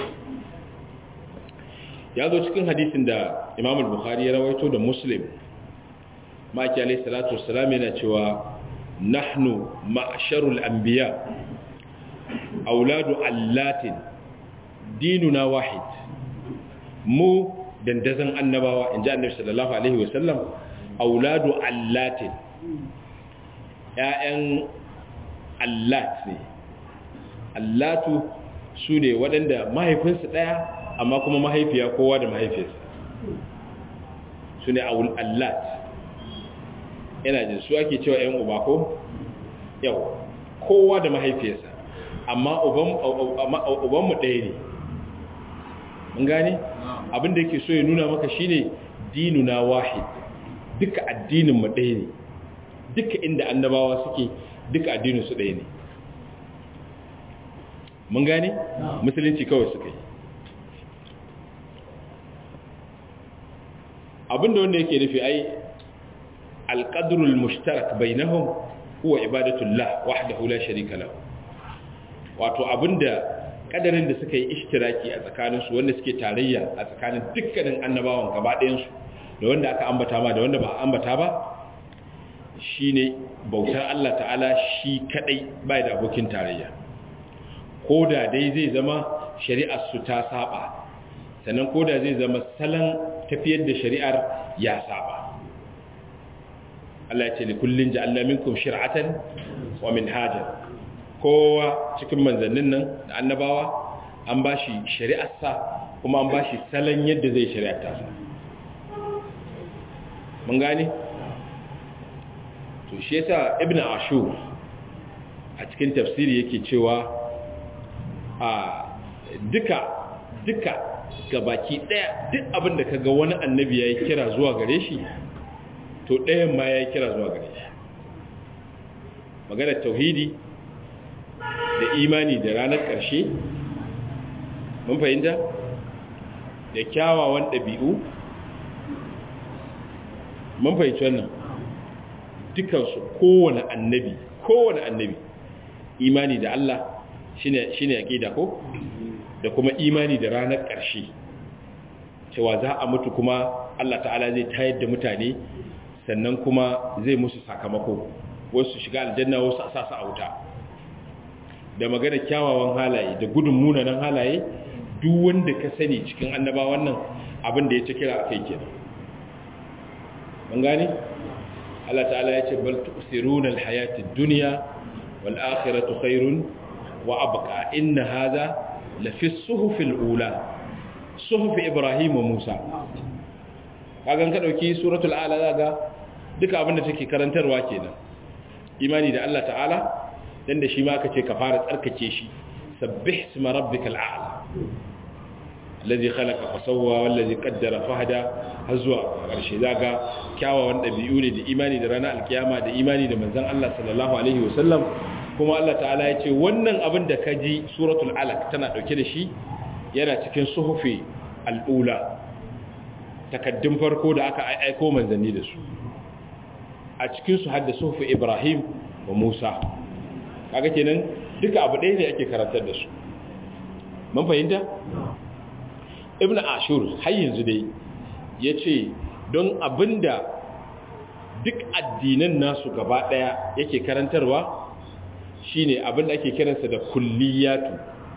ya zo cikin hadisin da Imam al-Bukhari ya rawaito da Muslim maki alayhi salatu wassalam yana cewa nahnu ma'sharul anbiya auladu allatin dinuna wahid mu dandazan annabawa inji annabi sallallahu alaihi wasallam auladu allatin ƴaƴan allat ne allatu su ne waɗanda mahaifinsu ɗaya amma kuma mahaifiya kowa da mahaifiyarsa su ne allat yana jin su ake cewa ‘yan uba ko yau kowa da mahaifiyarsa amma ubanmu ɗaya ne mun gane abinda yake so ya nuna maka shine dinuna wahid duka addininmu ɗaya ne duka inda annabawa suke duka addininsu ɗaya ne mun gane musulunci kawai suka yi abinda wanda yake nufi ai alƙadurul mushtarak bainahum huwa ibadatullah wahdahu la sharika lahu wato abinda kadarin da suka yi ishtiraki a tsakaninsu wanda suke tarayya a tsakanin dukkanin annabawan gaba ɗayansu da wanda aka ambata ma da wanda ba ambata ba shine bautar Allah ta'ala shi kadai bai da abokin tarayya ko da dai zai zama shari'ar su ta saba sannan ko da zai zama salon tafiyar da shari'ar ya saba Allah ya ce likullin ja'alna minkum shir'atan wa minhajan kowa cikin manzannin nan da annabawa an bashi shari'arsa kuma an bashi salon yadda zai shari'ata sa mun gane to shi yasa ibnu ashur a cikin tafsiri yake cewa a duka duka gabaki daya duk abin da kaga wani annabi yayi kira zuwa gare shi to ɗayan ma yayi kira zuwa gare shi magana tauhidi da imani da ranar ƙarshe mun fahimta da kyawawan ɗabi'u mun fahimci wannan dukansu kowane annabi kowane annabi imani da Allah shine shine aqida ko da kuma imani da ranar ƙarshe cewa za a mutu kuma Allah ta'ala zai tayar da mutane sannan kuma zai musu sakamako wasu shiga aljanna wasu a sasa a wuta da magana kyawawan halaye da gudun munanan halaye duk wanda ka sani cikin annabawan nan abin da ya ci kira a kai kenan mun gane Allah ta'ala ya ce bal tu'siruna al-hayata ad-dunya wal akhiratu khairun wa abqa inna hadha la fi as-suhuf al-ula suhuf Ibrahim wa Musa kagan ka dauki suratul a'la zaga duka abin da take karantarwa kenan imani da Allah ta'ala dan da shi ma aka ce ka fara tsarkake shi sabbih isma rabbikal a'la alladhi khalaqa fa sawwa wallazi qaddara fahada har zuwa ƙarshe zaga kyawawan dabi'u ne da imani da ranar alkiyama da imani da manzon Allah sallallahu alaihi wasallam kuma Allah ta'ala ya ce wannan abin da ka ji suratul alaq tana dauke da shi yana cikin suhufi al'ula takaddun farko da aka aiko manzanni da su a cikin su hadda suhufi Ibrahim wa Musa kaga kenan duka abu ɗaya ne ake karantar da su mun fahimta ibn ashur har yanzu dai ya ce don abinda duk addinan nasu gaba ɗaya yake karantarwa shine abinda ake kiransa da kulliyatu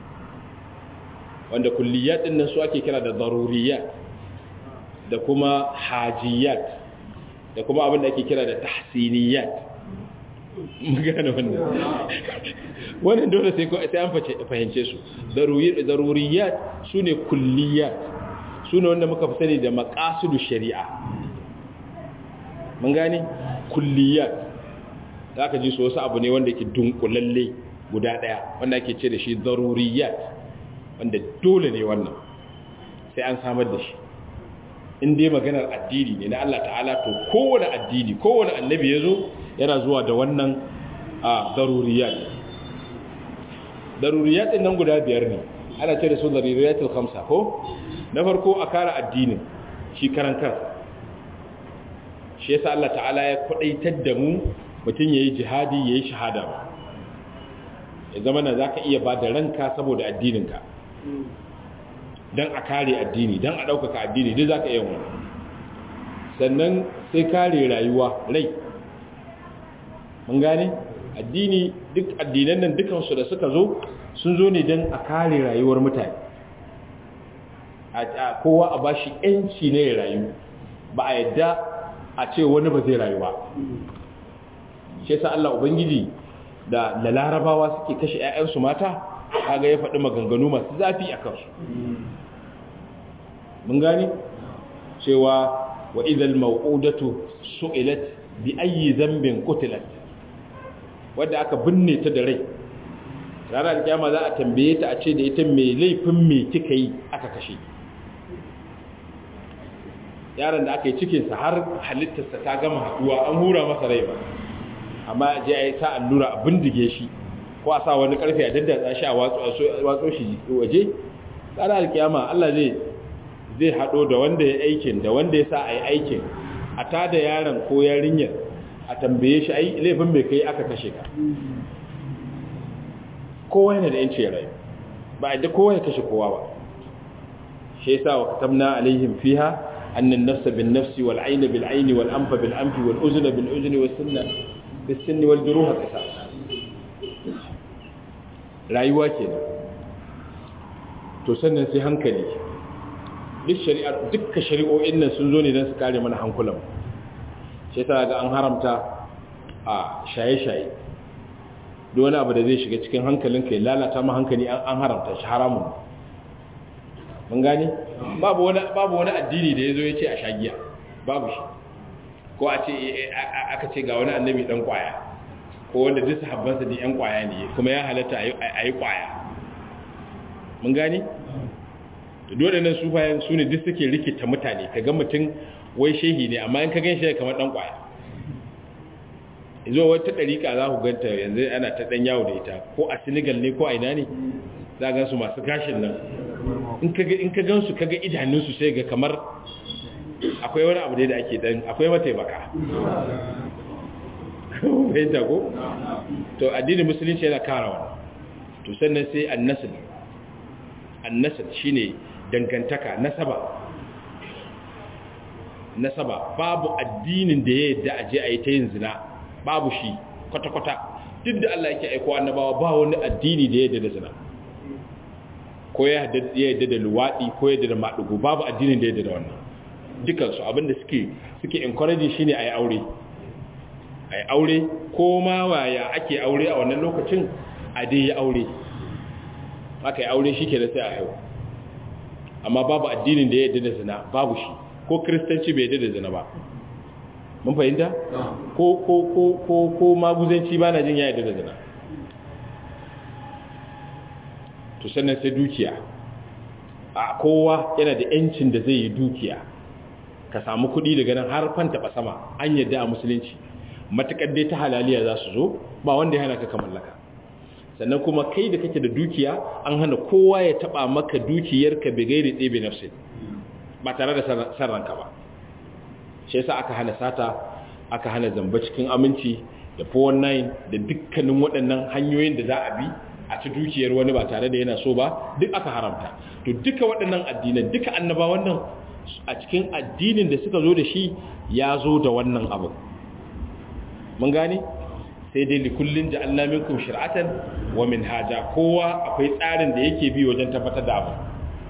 wanda kulliyat ɗin nan su ake kira da zaruriyat da kuma hajiyat da kuma abinda ake kira da tahsiniyat magana wannan wannan dole sai sai an fahimce su daruriyat sune kulliyat sune wanda muka fi sani da maqasidu shari'a mun gane kulliyat zaka ji so wasu abu ne wanda yake dunkulalle guda daya wanda ake ce da shi daruriyat wanda dole ne wannan sai an samar da shi in dai maganar addini ne na Allah ta'ala to kowane addini kowane annabi ya zo yana zuwa da wannan a daruriyat daruriyat din nan guda biyar ne ana ce da su daruriyatul khamsa ko na farko a kara addinin shi karan kansa shi yasa Allah ta'ala ya kwadaitar da mu mutum yayi jihadi yayi shahada ba ya zama na zaka iya ba da ranka saboda addininka dan a kare addini dan a ɗaukaka addini duk zaka iya wani sannan sai kare rayuwa rai mun gane addini duk addinan nan dukansu da suka zo sun zo ne don a kare rayuwar mutane a kowa a bashi yanci ne ya rayu ba a yadda a ce wani ba zai rayu ba shi yasa Allah ubangiji da da larabawa suke kashe 'ya'yansu mata kaga ya faɗi maganganu masu zafi a kansu mun gani cewa wa idhal maw'udatu su'ilat bi ayyi dhanbin qutilat wadda aka binne ta da rai ranar kiyama za a tambaye ta a ce da ita mai laifin me kika yi aka kashe yaron da aka yi cikinsa har halittarsa ta gama haduwa an hura masa rai ba amma je a yi sa allura a bindige shi ko a sa wani karfe a daddatsa shi a watso shi waje ranar alkiyama Allah zai zai hado da wanda ya aikin da wanda ya sa a yi aikin a tada yaron ko yarinyar a tambaye shi ai laifin mai kai aka kashe ka kowa yana da yanci rai ba a da kowa ya kashe kowa ba shi yasa wa katabna alaihim fiha anna an-nafs bin-nafs wal-'ayna bil-'ayni wal-anfa bil-anfi wal-udhna bil-udhni was-sinna bis-sinni wal-juruha qisas rayuwa kenan to sannan sai hankali duk shari'ar dukkan shari'o'in nan sun zo ne don su kare mana hankulan shi yasa ga an haramta a shaye-shaye duk wani abu da zai shiga cikin hankalinka ya lalata ma hankali an haramta shi haramun mun gane babu wani babu wani addini da yazo yace a shagiya babu shi ko a ce aka ce ga wani annabi dan kwaya ko wanda duk sahabbansa din yan kwaya ne kuma ya halatta a yi kwaya mun gane dole nan su bayan su ne duk suke rikita mutane kaga mutum wai shehi ne amma in ka gan shi kamar dan kwaya zo wata ɗariƙa za ku ganta yanzu ana ta ɗan yawo da ita ko a senegal ne ko a ina ne za a gansu masu gashin nan in ka gansu kaga idanunsu sai ga kamar akwai wani abu da ake ɗan akwai mataimaka bai tago to addinin musulunci yana kara wani to sannan sai annasil annasil shine dangantaka nasaba nasaba babu addinin da ya yadda aje a yi ta yin zina babu shi kwata-kwata duk da Allah yake aiko annabawa ba wani addini da ya yadda da zina ko ya yadda da luwaɗi ko ya yadda da maɗugo babu addinin da ya yadda da wannan dukansu abinda suke suke encourage shi ne a yi aure a yi aure ko ma waya ake aure a wannan lokacin a dai yi aure aka yi aure shi ke da sai a haihu amma babu addinin da ya yadda da zina babu shi ko kiristanci bai yadda da zina ba mun fahimta ko ko ko ko ko maguzanci ba na jin ya yadda da zina to sannan sai dukiya a kowa yana da yancin da zai yi dukiya ka samu kuɗi daga nan har fanta ba sama an yadda a musulunci matakar dai ta halaliya za su zo ba wanda ya hana ka mallaka sannan kuma kai da kake da dukiya an hana kowa ya taba maka dukiyarka bai gairi ɗebe nafsin ba tare da san ranka ba shi yasa aka hana sata aka hana zamba cikin aminci da 419 da dukkanin waɗannan hanyoyin da za a bi a ci dukiyar wani ba tare da yana so ba duk aka haramta to duka waɗannan addinan duka annaba wannan a cikin addinin da suka zo da shi ya zo da wannan abu mun gane sai dai likullin ja'alna minkum shir'atan wa minhaja kowa akwai tsarin da yake bi wajen tabbatar da abu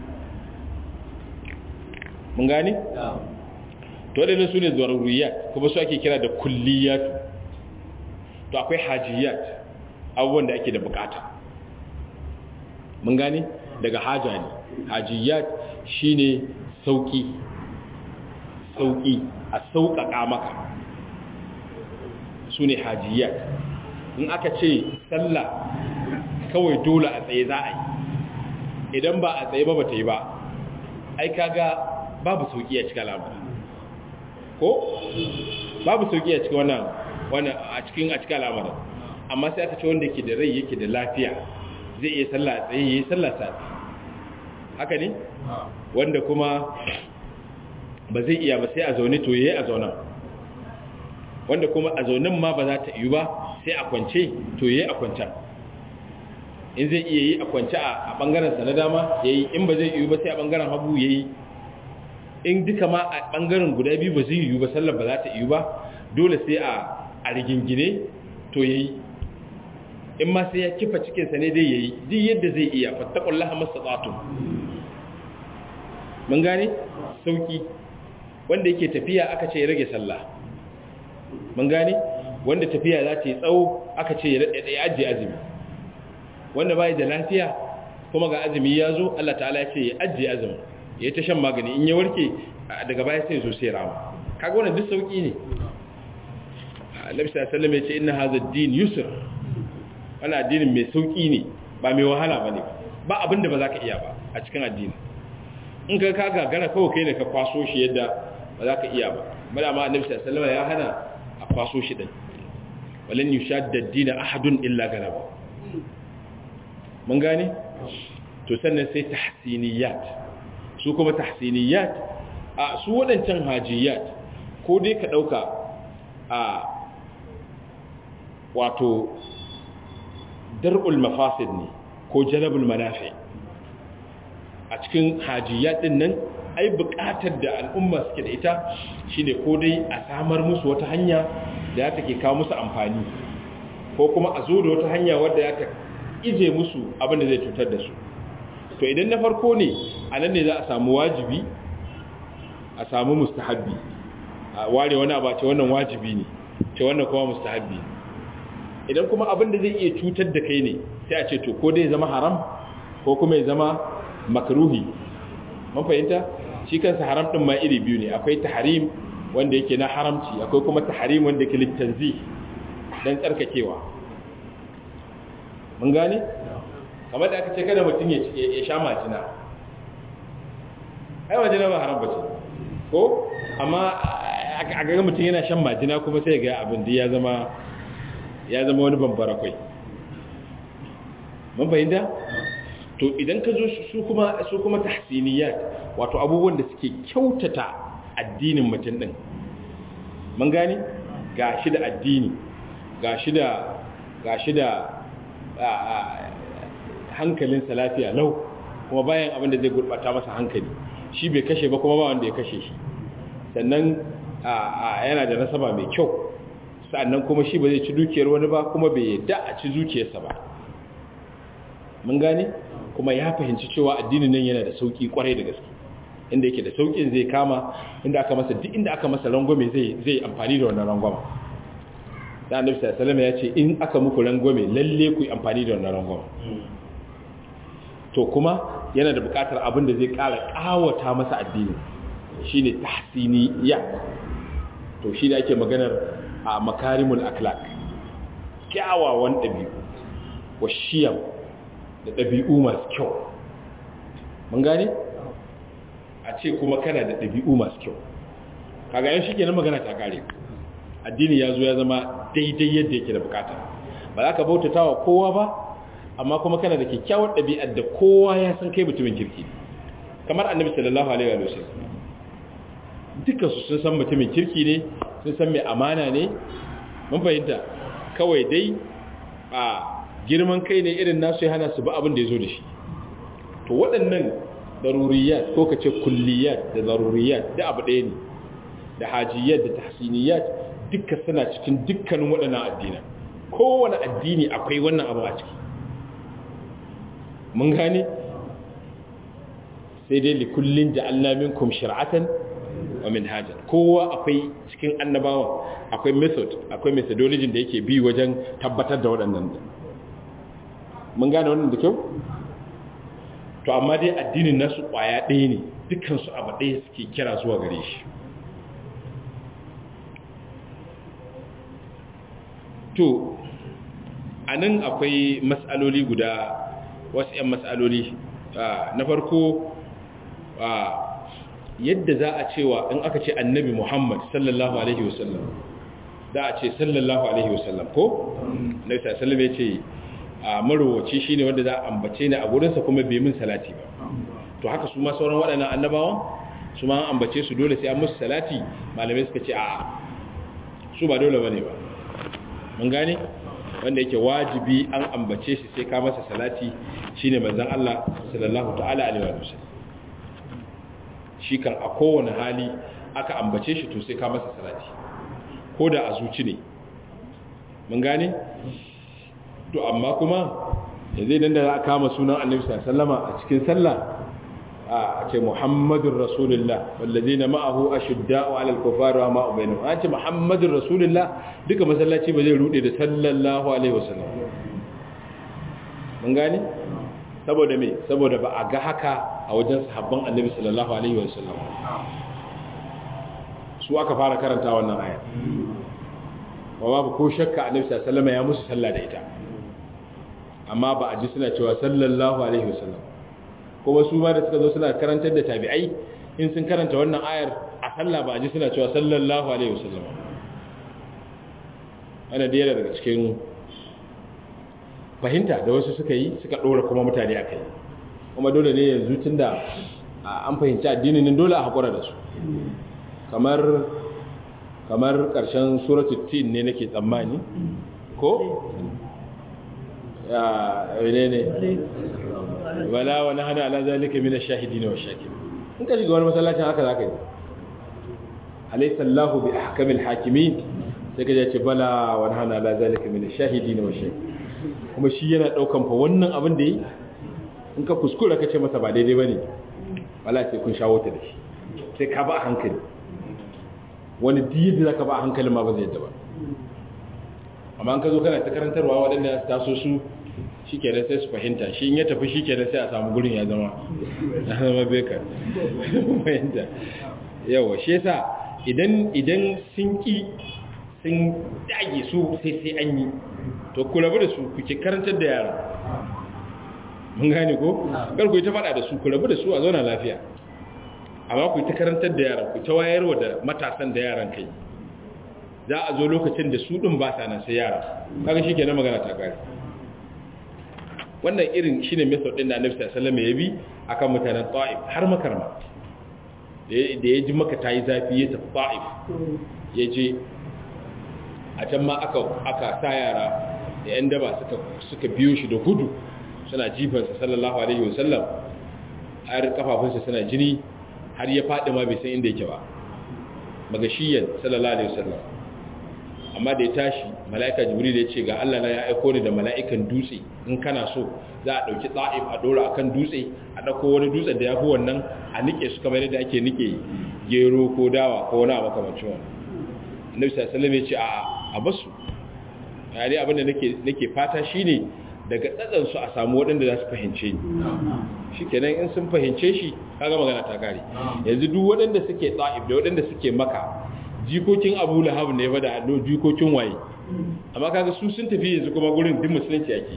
mun gane to da su ne zaruriyat kuma su ake kira da kulliyat to akwai hajiyat abubuwan da ake da bukata mun gane daga haja ne hajiyat shine sauki sauki a sauƙaƙa maka su ne hajiyat in aka ce sallah kawai dole a tsaye za a yi idan ba a tsaye ba ba ta yi ba ai kaga babu sauki a cikin al'amari ko babu sauki a cikin wannan wannan a cikin a cikin al'amarin amma sai aka ce wanda ke da rai yake da lafiya zai iya sallah a tsaye yayi sallah sa haka ne wanda kuma ba zai iya ba sai a zaune to yayi a zaunan wanda kuma a zaunin ma ba za ta yi ba sai a kwance to yayi a kwancan in zai iya yi a kwance a bangaren sa na dama yayi in ba zai yi ba sai a bangaren hagu yayi in duka ma a bangaren guda biyu ba zai yi ba sallar ba za ta yi ba dole sai a a rigingine to yayi in ma sai ya kifa cikin sa ne dai yayi duk yadda zai iya fattaqullaha mastata'tum mun gane sauki wanda yake tafiya aka ce ya rage sallah mun gane wanda tafiya za ta yi tsawo aka ce ya ajiye azumi wanda bai da lafiya kuma ga azumi ya zo Allah ta'ala ya ce ya ajiye azumi ya ta shan magani in ya warke daga baya sai zo sai rama kaga wannan duk sauki ne Annabi sallallahu alaihi wasallam ya ce inna hadha ad-din yusr wannan addinin mai sauki ne ba mai wahala bane ba abinda ba za ka iya ba a cikin addini in ka ka gagara kawai kai ne ka kwaso shi yadda ba za ka iya ba bada ma Annabi sallallahu alaihi wasallam ya hana a kwaso shi din walan yushadda ad-din ahadun illa galaba mun gane to sannan sai tahsiniyat su kuma tahsiniyat a su wadancan hajiyat ko dai ka dauka a wato dar'ul mafasid ne ko jalabul manafi a cikin hajiyat din nan ai buƙatar da al'umma suke da ita shine ko dai a samar musu wata hanya da ya take kawo musu amfani ko kuma a zo da wata hanya wadda ya ta ije musu abin da zai cutar da su to idan na farko ne a nan ne za a samu wajibi a samu mustahabbi a ware wani abu ce wannan wajibi ne ce wannan kuma mustahabbi idan kuma abin da zai iya cutar da kai ne sai a ce to ko dai zama haram ko kuma ya zama makruhi mun fahimta shi kansa haram din ma iri biyu ne akwai tahrim wanda yake na haramci akwai kuma tahrim wanda yake litanzih dan tsarkakewa mun gane kamar da aka ce kada mutum ya sha majina ai majina ba haram bace ko amma a ga mutum yana shan majina kuma sai ga abin da ya zama ya zama wani bambara kai mun fahimta to idan ka zo su kuma su kuma tahsiniyat wato abubuwan da suke kyautata addinin mutum din mun gane gashi da addini gashi da gashi da hankalinsa lafiya lau kuma bayan abin da zai gurbata masa hankali shi bai kashe ba kuma ba wanda ya kashe shi sannan yana da nasaba mai kyau sannan kuma shi ba zai ci dukiyar wani ba kuma bai yadda a ci zuciyarsa ba mun gane kuma ya fahimci cewa addinin nan yana da sauki kwarai da gaske inda yake da saukin zai kama inda aka masa duk inda aka masa rangwame zai zai amfani da wannan rangwama da annabi sallallahu alaihi ya ce in aka muku rangwame lalle ku yi amfani da wannan rangwama to kuma yana da bukatar abin da zai kara kawata masa addini shine tahsiniya to shi da ake maganar a makarimul akhlaq kyawawan dabi'u wa shiyam da dabi'u masu kyau mun gane a ce kuma kana da dabi'u masu kyau kaga yan shi kenan magana ta kare addini ya zo ya zama daidai yadda yake da bukata ba za ka bautata wa kowa ba amma kuma kana da kyakkyawar ɗabi'ar da kowa ya san kai mutumin kirki kamar annabi sallallahu alaihi wa sallam duka su sun san mutumin kirki ne sun san mai amana ne mun fahimta kawai dai a girman kai ne irin nasu ya hana su ba abin da ya zo da shi to waɗannan daruriyat ko ka ce kulliyat da daruriyat da abu ɗaya ne da hajiyat da tahsiniyat duka suna cikin dukkanin waɗannan addina kowane addini akwai wannan abu a ciki mun gane sai dai likullin ja'alna minkum shir'atan wa minhajan kowa akwai cikin annabawa akwai method akwai methodology da yake bi wajen tabbatar da waɗannan mun gane wannan da kyau to amma dai addinin nasu ƙwaya ɗaya ne dukansu abu ɗaya suke kira zuwa gare shi to a nan akwai matsaloli guda wasu 'yan matsaloli na farko yadda za a cewa in aka ce annabi muhammad sallallahu alaihi wasallam za a ce sallallahu alaihi wasallam ko? na isa sallam ya ce a marowaci shi ne wanda za a ambace ni a gurinsa kuma bai min salati ba to haka su ma sauran waɗannan annabawan su ma an ambace su dole sai an musu salati malamai suka ce a su ba dole ba ne ba mun gane wanda yake wajibi an ambace shi sai ka masa salati shine manzon Allah sallallahu ta'ala alaihi wa sallam shi kan a kowane hali aka ambace shi to sai ka masa salati ko da a zuci ne mun gane to amma kuma yanzu idan da za a kama sunan annabi sallallahu a cikin sallah a ce muhammadun rasulullah wallazina ma'ahu ashidda'u 'alal kufari wa ma'u bainahum an ce muhammadun rasulullah duka masallaci ba zai rude da sallallahu alaihi wasallam mun gane saboda me saboda ba a ga haka a wajen sahabban annabi sallallahu alaihi wasallam su aka fara karanta wannan aya wa babu ko shakka annabi sallallahu alaihi wasallam ya musu sallah da ita amma ba a ji suna cewa sallallahu alaihi wasallam kuma su ma da suka zo suna karantar da tabi'ai in sun karanta wannan ayar a sallah ba a ji suna cewa sallallahu alaihi wasallam ana da yana daga cikin fahimta da wasu suka yi suka ɗora kuma mutane a kai kuma dole ne yanzu tun da an fahimci addinin nan dole a haƙura da su kamar kamar ƙarshen suratul tin ne nake tsammani ko ya ne ne wala wani hana ala zalika min ash-shahidin wa shakirin in ka shiga wani masallacin haka zaka yi alaysa Allahu bi ahkamil hakimin sai ka ce bala wani hana ala zalika min ash-shahidin wa shakirin kuma shi yana daukan fa wannan abin da yi in ka kuskura ka ce masa ba daidai bane wala sai kun shawo ta da shi sai ka ba hankali wani diyi da zaka ba hankali ma ba zai yadda ba amma an ka zo kana ta karantarwa waɗanda taso su shi kenan sai su fahimta shi in ya tafi shi kenan sai a samu gurin ya zama ya zama beka fahimta yawa shi yasa idan idan sun ki sun dage su sai sai an yi to ku rabu da su ku ke karantar da yara mun gane ko kar ku yi ta faɗa da su ku rabu da su a zauna lafiya amma ku yi ta karantar da yaran ku ta wayarwa da matasan da yaran kai za a zo lokacin da su ɗin ba sa nan sai yara kaga shi kenan magana ta kare wannan irin shine method din da Annabi sallallahu alaihi wasallam ya bi akan mutanen Taif har makarma da ya ji maka tayi zafi ya tafi Taif ya je a can ma aka aka sa yara da yan daba suka suka biyo shi da gudu suna jifan sa sallallahu alaihi wasallam har kafafunsa suna jini har ya fadi ma bai san inda yake ba magashiyan sallallahu alaihi wasallam amma da ya tashi mala'ika jibril ya ce ga Allah na ya aiko ni da mala'ikan dutse in kana so za a dauki tsa'if a dora akan dutse a dauko wani dutsen da yafi wannan a nike su kamar yadda ake nike gero ko dawa ko wani abu kamar ciwon annabi sallallahu alaihi ya ce a a basu ya dai abin da nake nake fata shine daga tsatsan su a samu waɗanda za su fahimce ni shikenan in sun fahimce shi kaga magana ta kare yanzu duk waɗanda suke tsa'if da waɗanda suke maka jikokin abu lahab ne ba da jikokin waye amma kaga su sun tafi yanzu kuma gurin duk musulunci ake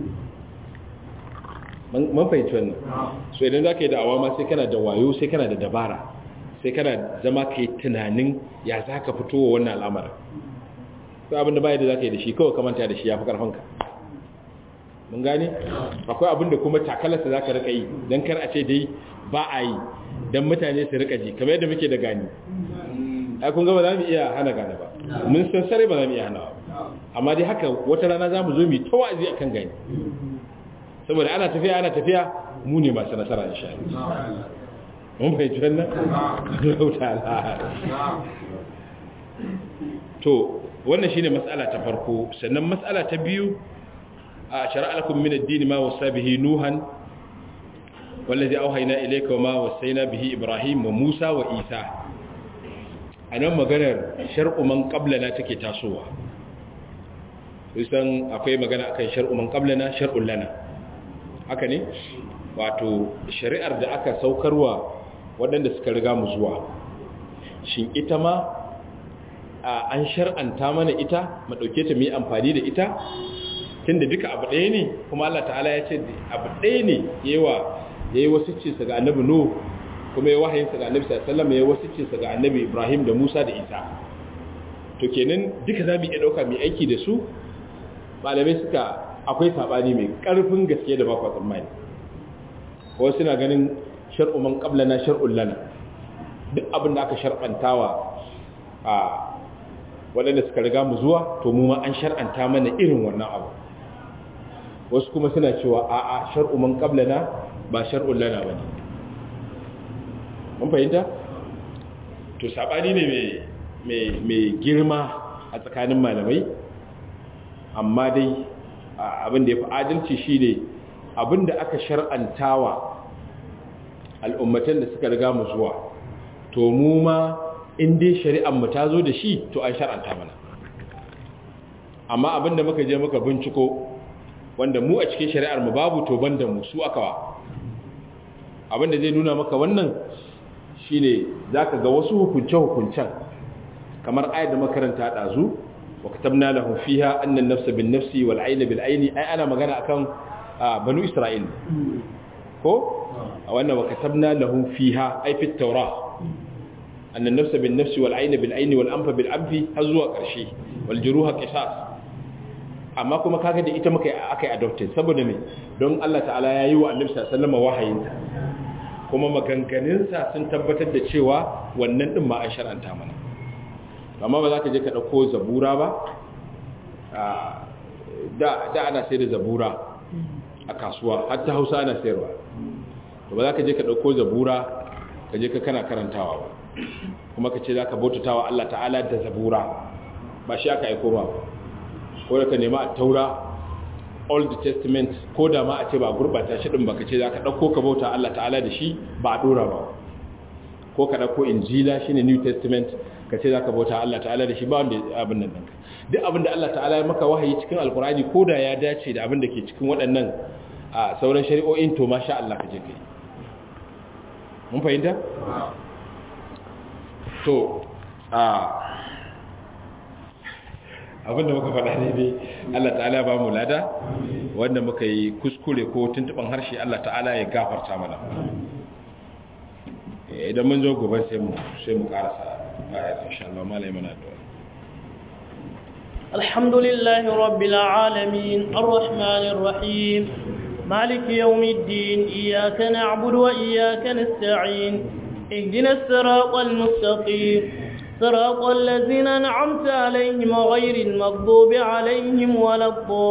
man fahimci wannan so idan za ka yi da awama sai kana da wayo sai kana da dabara sai kana zama ka yi tunanin ya za ka fito wa wannan al'amara sai abinda baya da za ka yi da shi kawai kamanta da shi ya fi ƙarfanka mun gane akwai abinda kuma takalarsa za ka rika yi don kar a ce dai ba a yi don mutane su rika ji kamar yadda muke da gani ai kun ga ba za mu iya hana gane ba mun san sare ba za mu iya hana ba amma dai haka wata rana za mu zo mu ta wa'azi akan gani saboda ana tafiya ana tafiya mu ne masu nasara insha Allah mun fahimci wannan Allah to wannan shine mas'ala ta farko sannan mas'ala ta biyu a shar'a lakum min ad-din ma wasa bihi nuhan wallazi auhayna ilayka wa ma wasayna bihi ibrahim wa musa wa isa a nan maganar shar'u man qablana take tasowa kusan akwai magana akan shar'u man qablana shar'un lana haka ne wato shari'ar da aka saukarwa waɗanda suka riga mu zuwa shin ita ma an shar'anta mana ita mu dauke ta mu yi amfani da ita tunda duka abu ɗaya ne kuma Allah ta'ala ya ce abu ɗaya ne yawa yayi wasu ce ga annabi nuh kuma ya wahayinsa ga annabi sallallahu alaihi wasallam ya wasicinsa ga annabi Ibrahim da Musa da Isa to kenan duka zamu iya dauka mai aiki da su malamai suka akwai sabani mai karfin gaske da bakwa tsammani wasu suna ganin shar'u man qablana shar'un lana duk abin da aka shar'antawa a waɗanda suka riga mu zuwa to mu ma an shar'anta mana irin wannan abu wasu kuma suna cewa a'a shar'u man qablana ba shar'un lana bane mun fahimta to sabani ne mai girma a tsakanin malamai amma dai abin da ya fi adalci shi ne abin da aka shar'antawa al'ummatan da suka riga mu zuwa to mu ma in dai shari'ar mu ta zo da shi to an shar'anta mana amma abinda muka je muka binciko wanda mu a cikin shari'ar mu babu to banda mu su akawa abinda zai nuna maka wannan shine zaka ga wasu hukunce hukuncen kamar ayat da makaranta dazu wa katabna lahu fiha anna an-nafsa bin-nafsi wal-'ayna bil-'ayni ai ana magana akan banu isra'il ko a wannan wa katabna lahu fiha ai fi at-taurah anna an-nafsa bin-nafsi wal-'ayna bil-'ayni wal-anfa bil-anfi har zuwa ƙarshe wal-juruha qisas amma kuma kaga da ita muka akai adopted saboda me don Allah ta'ala yayi wa annabi sallallahu alaihi wasallam wahayinta kuma maganganunsa sun tabbatar da cewa wannan din ma an shar'anta mana amma ba za ka je ka ɗauko zabura ba da ana sai da zabura a kasuwa hatta hausa ana sayarwa ba za ka je ka ɗauko zabura ka je ka kana karantawa ba kuma ka ce za ka bautatawa Allah ta'ala da zabura ba shi aka aiko ba ko da ka nema a taura old testament ko da ma a ce ba gurbata shi din baka ce zaka dauko ka bauta Allah ta'ala da shi ba a dora ba ko ka dauko injila shine new testament ka ce zaka bauta Allah ta'ala da shi ba wanda abin nan ɗinka duk abin da Allah ta'ala ya maka wahayi cikin alkurani ko da ya dace da abin da ke cikin waɗannan a sauran shari'o'in to masha Allah ka je kai mun fahimta to a abinda muka faɗa ne dai Allah ta'ala ba mu lada wanda muka yi kuskure ko tuntuban harshe Allah ta'ala ya gafarta mana idan mun zo gobe sai mu sai mu karasa ayat insha Allah malai mana da الحمد لله رب العالمين الرحمن الرحيم مالك يوم الدين إياك نعبد وإياك نستعين اهدنا الصراط المستقيم صراط الذين أنعمت عليهم غير المغضوب عليهم ولا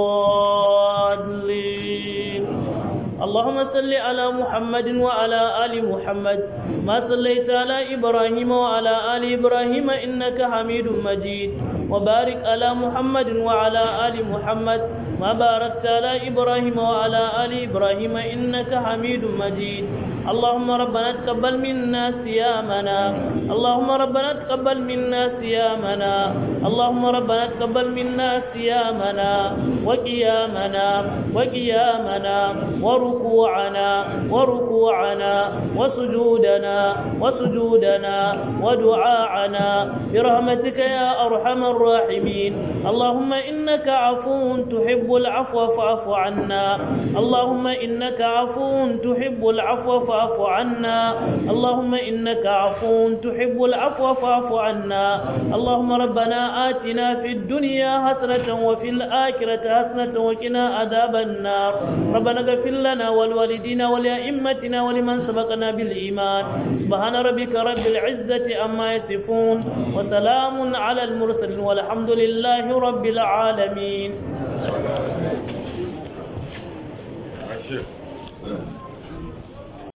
الضالين اللهم صل على محمد وعلى آل محمد ما صليت على إبراهيم وعلى آل إبراهيم إنك حميد مجيد وبارك على محمد وعلى آل محمد ما باركت على إبراهيم وعلى آل إبراهيم إنك حميد مجيد اللهم ربنا تقبل منا صيامنا اللهم ربنا تقبل منا صيامنا اللهم ربنا تقبل منا صيامنا وقيامنا وقيامنا وركوعنا وركوعنا وسجودنا وسجودنا ودعاءنا برحمتك يا أرحم الراحمين اللهم إنك عفو تحب العفو فاعف عنا اللهم إنك عفو تحب العفو فاعف عنا اللهم إنك عفو تحب العفو فاعف عنا اللهم ربنا آتنا في الدنيا حسنة وفي الآخرة حسنة وقنا عذاب النار ربنا اغفر لنا ولوالدينا ولأئمتنا ولمن سبقنا بالإيمان سبحان ربك رب العزة أما يصفون وسلام على المرسلين والحمد لله رب العالمين Thank you.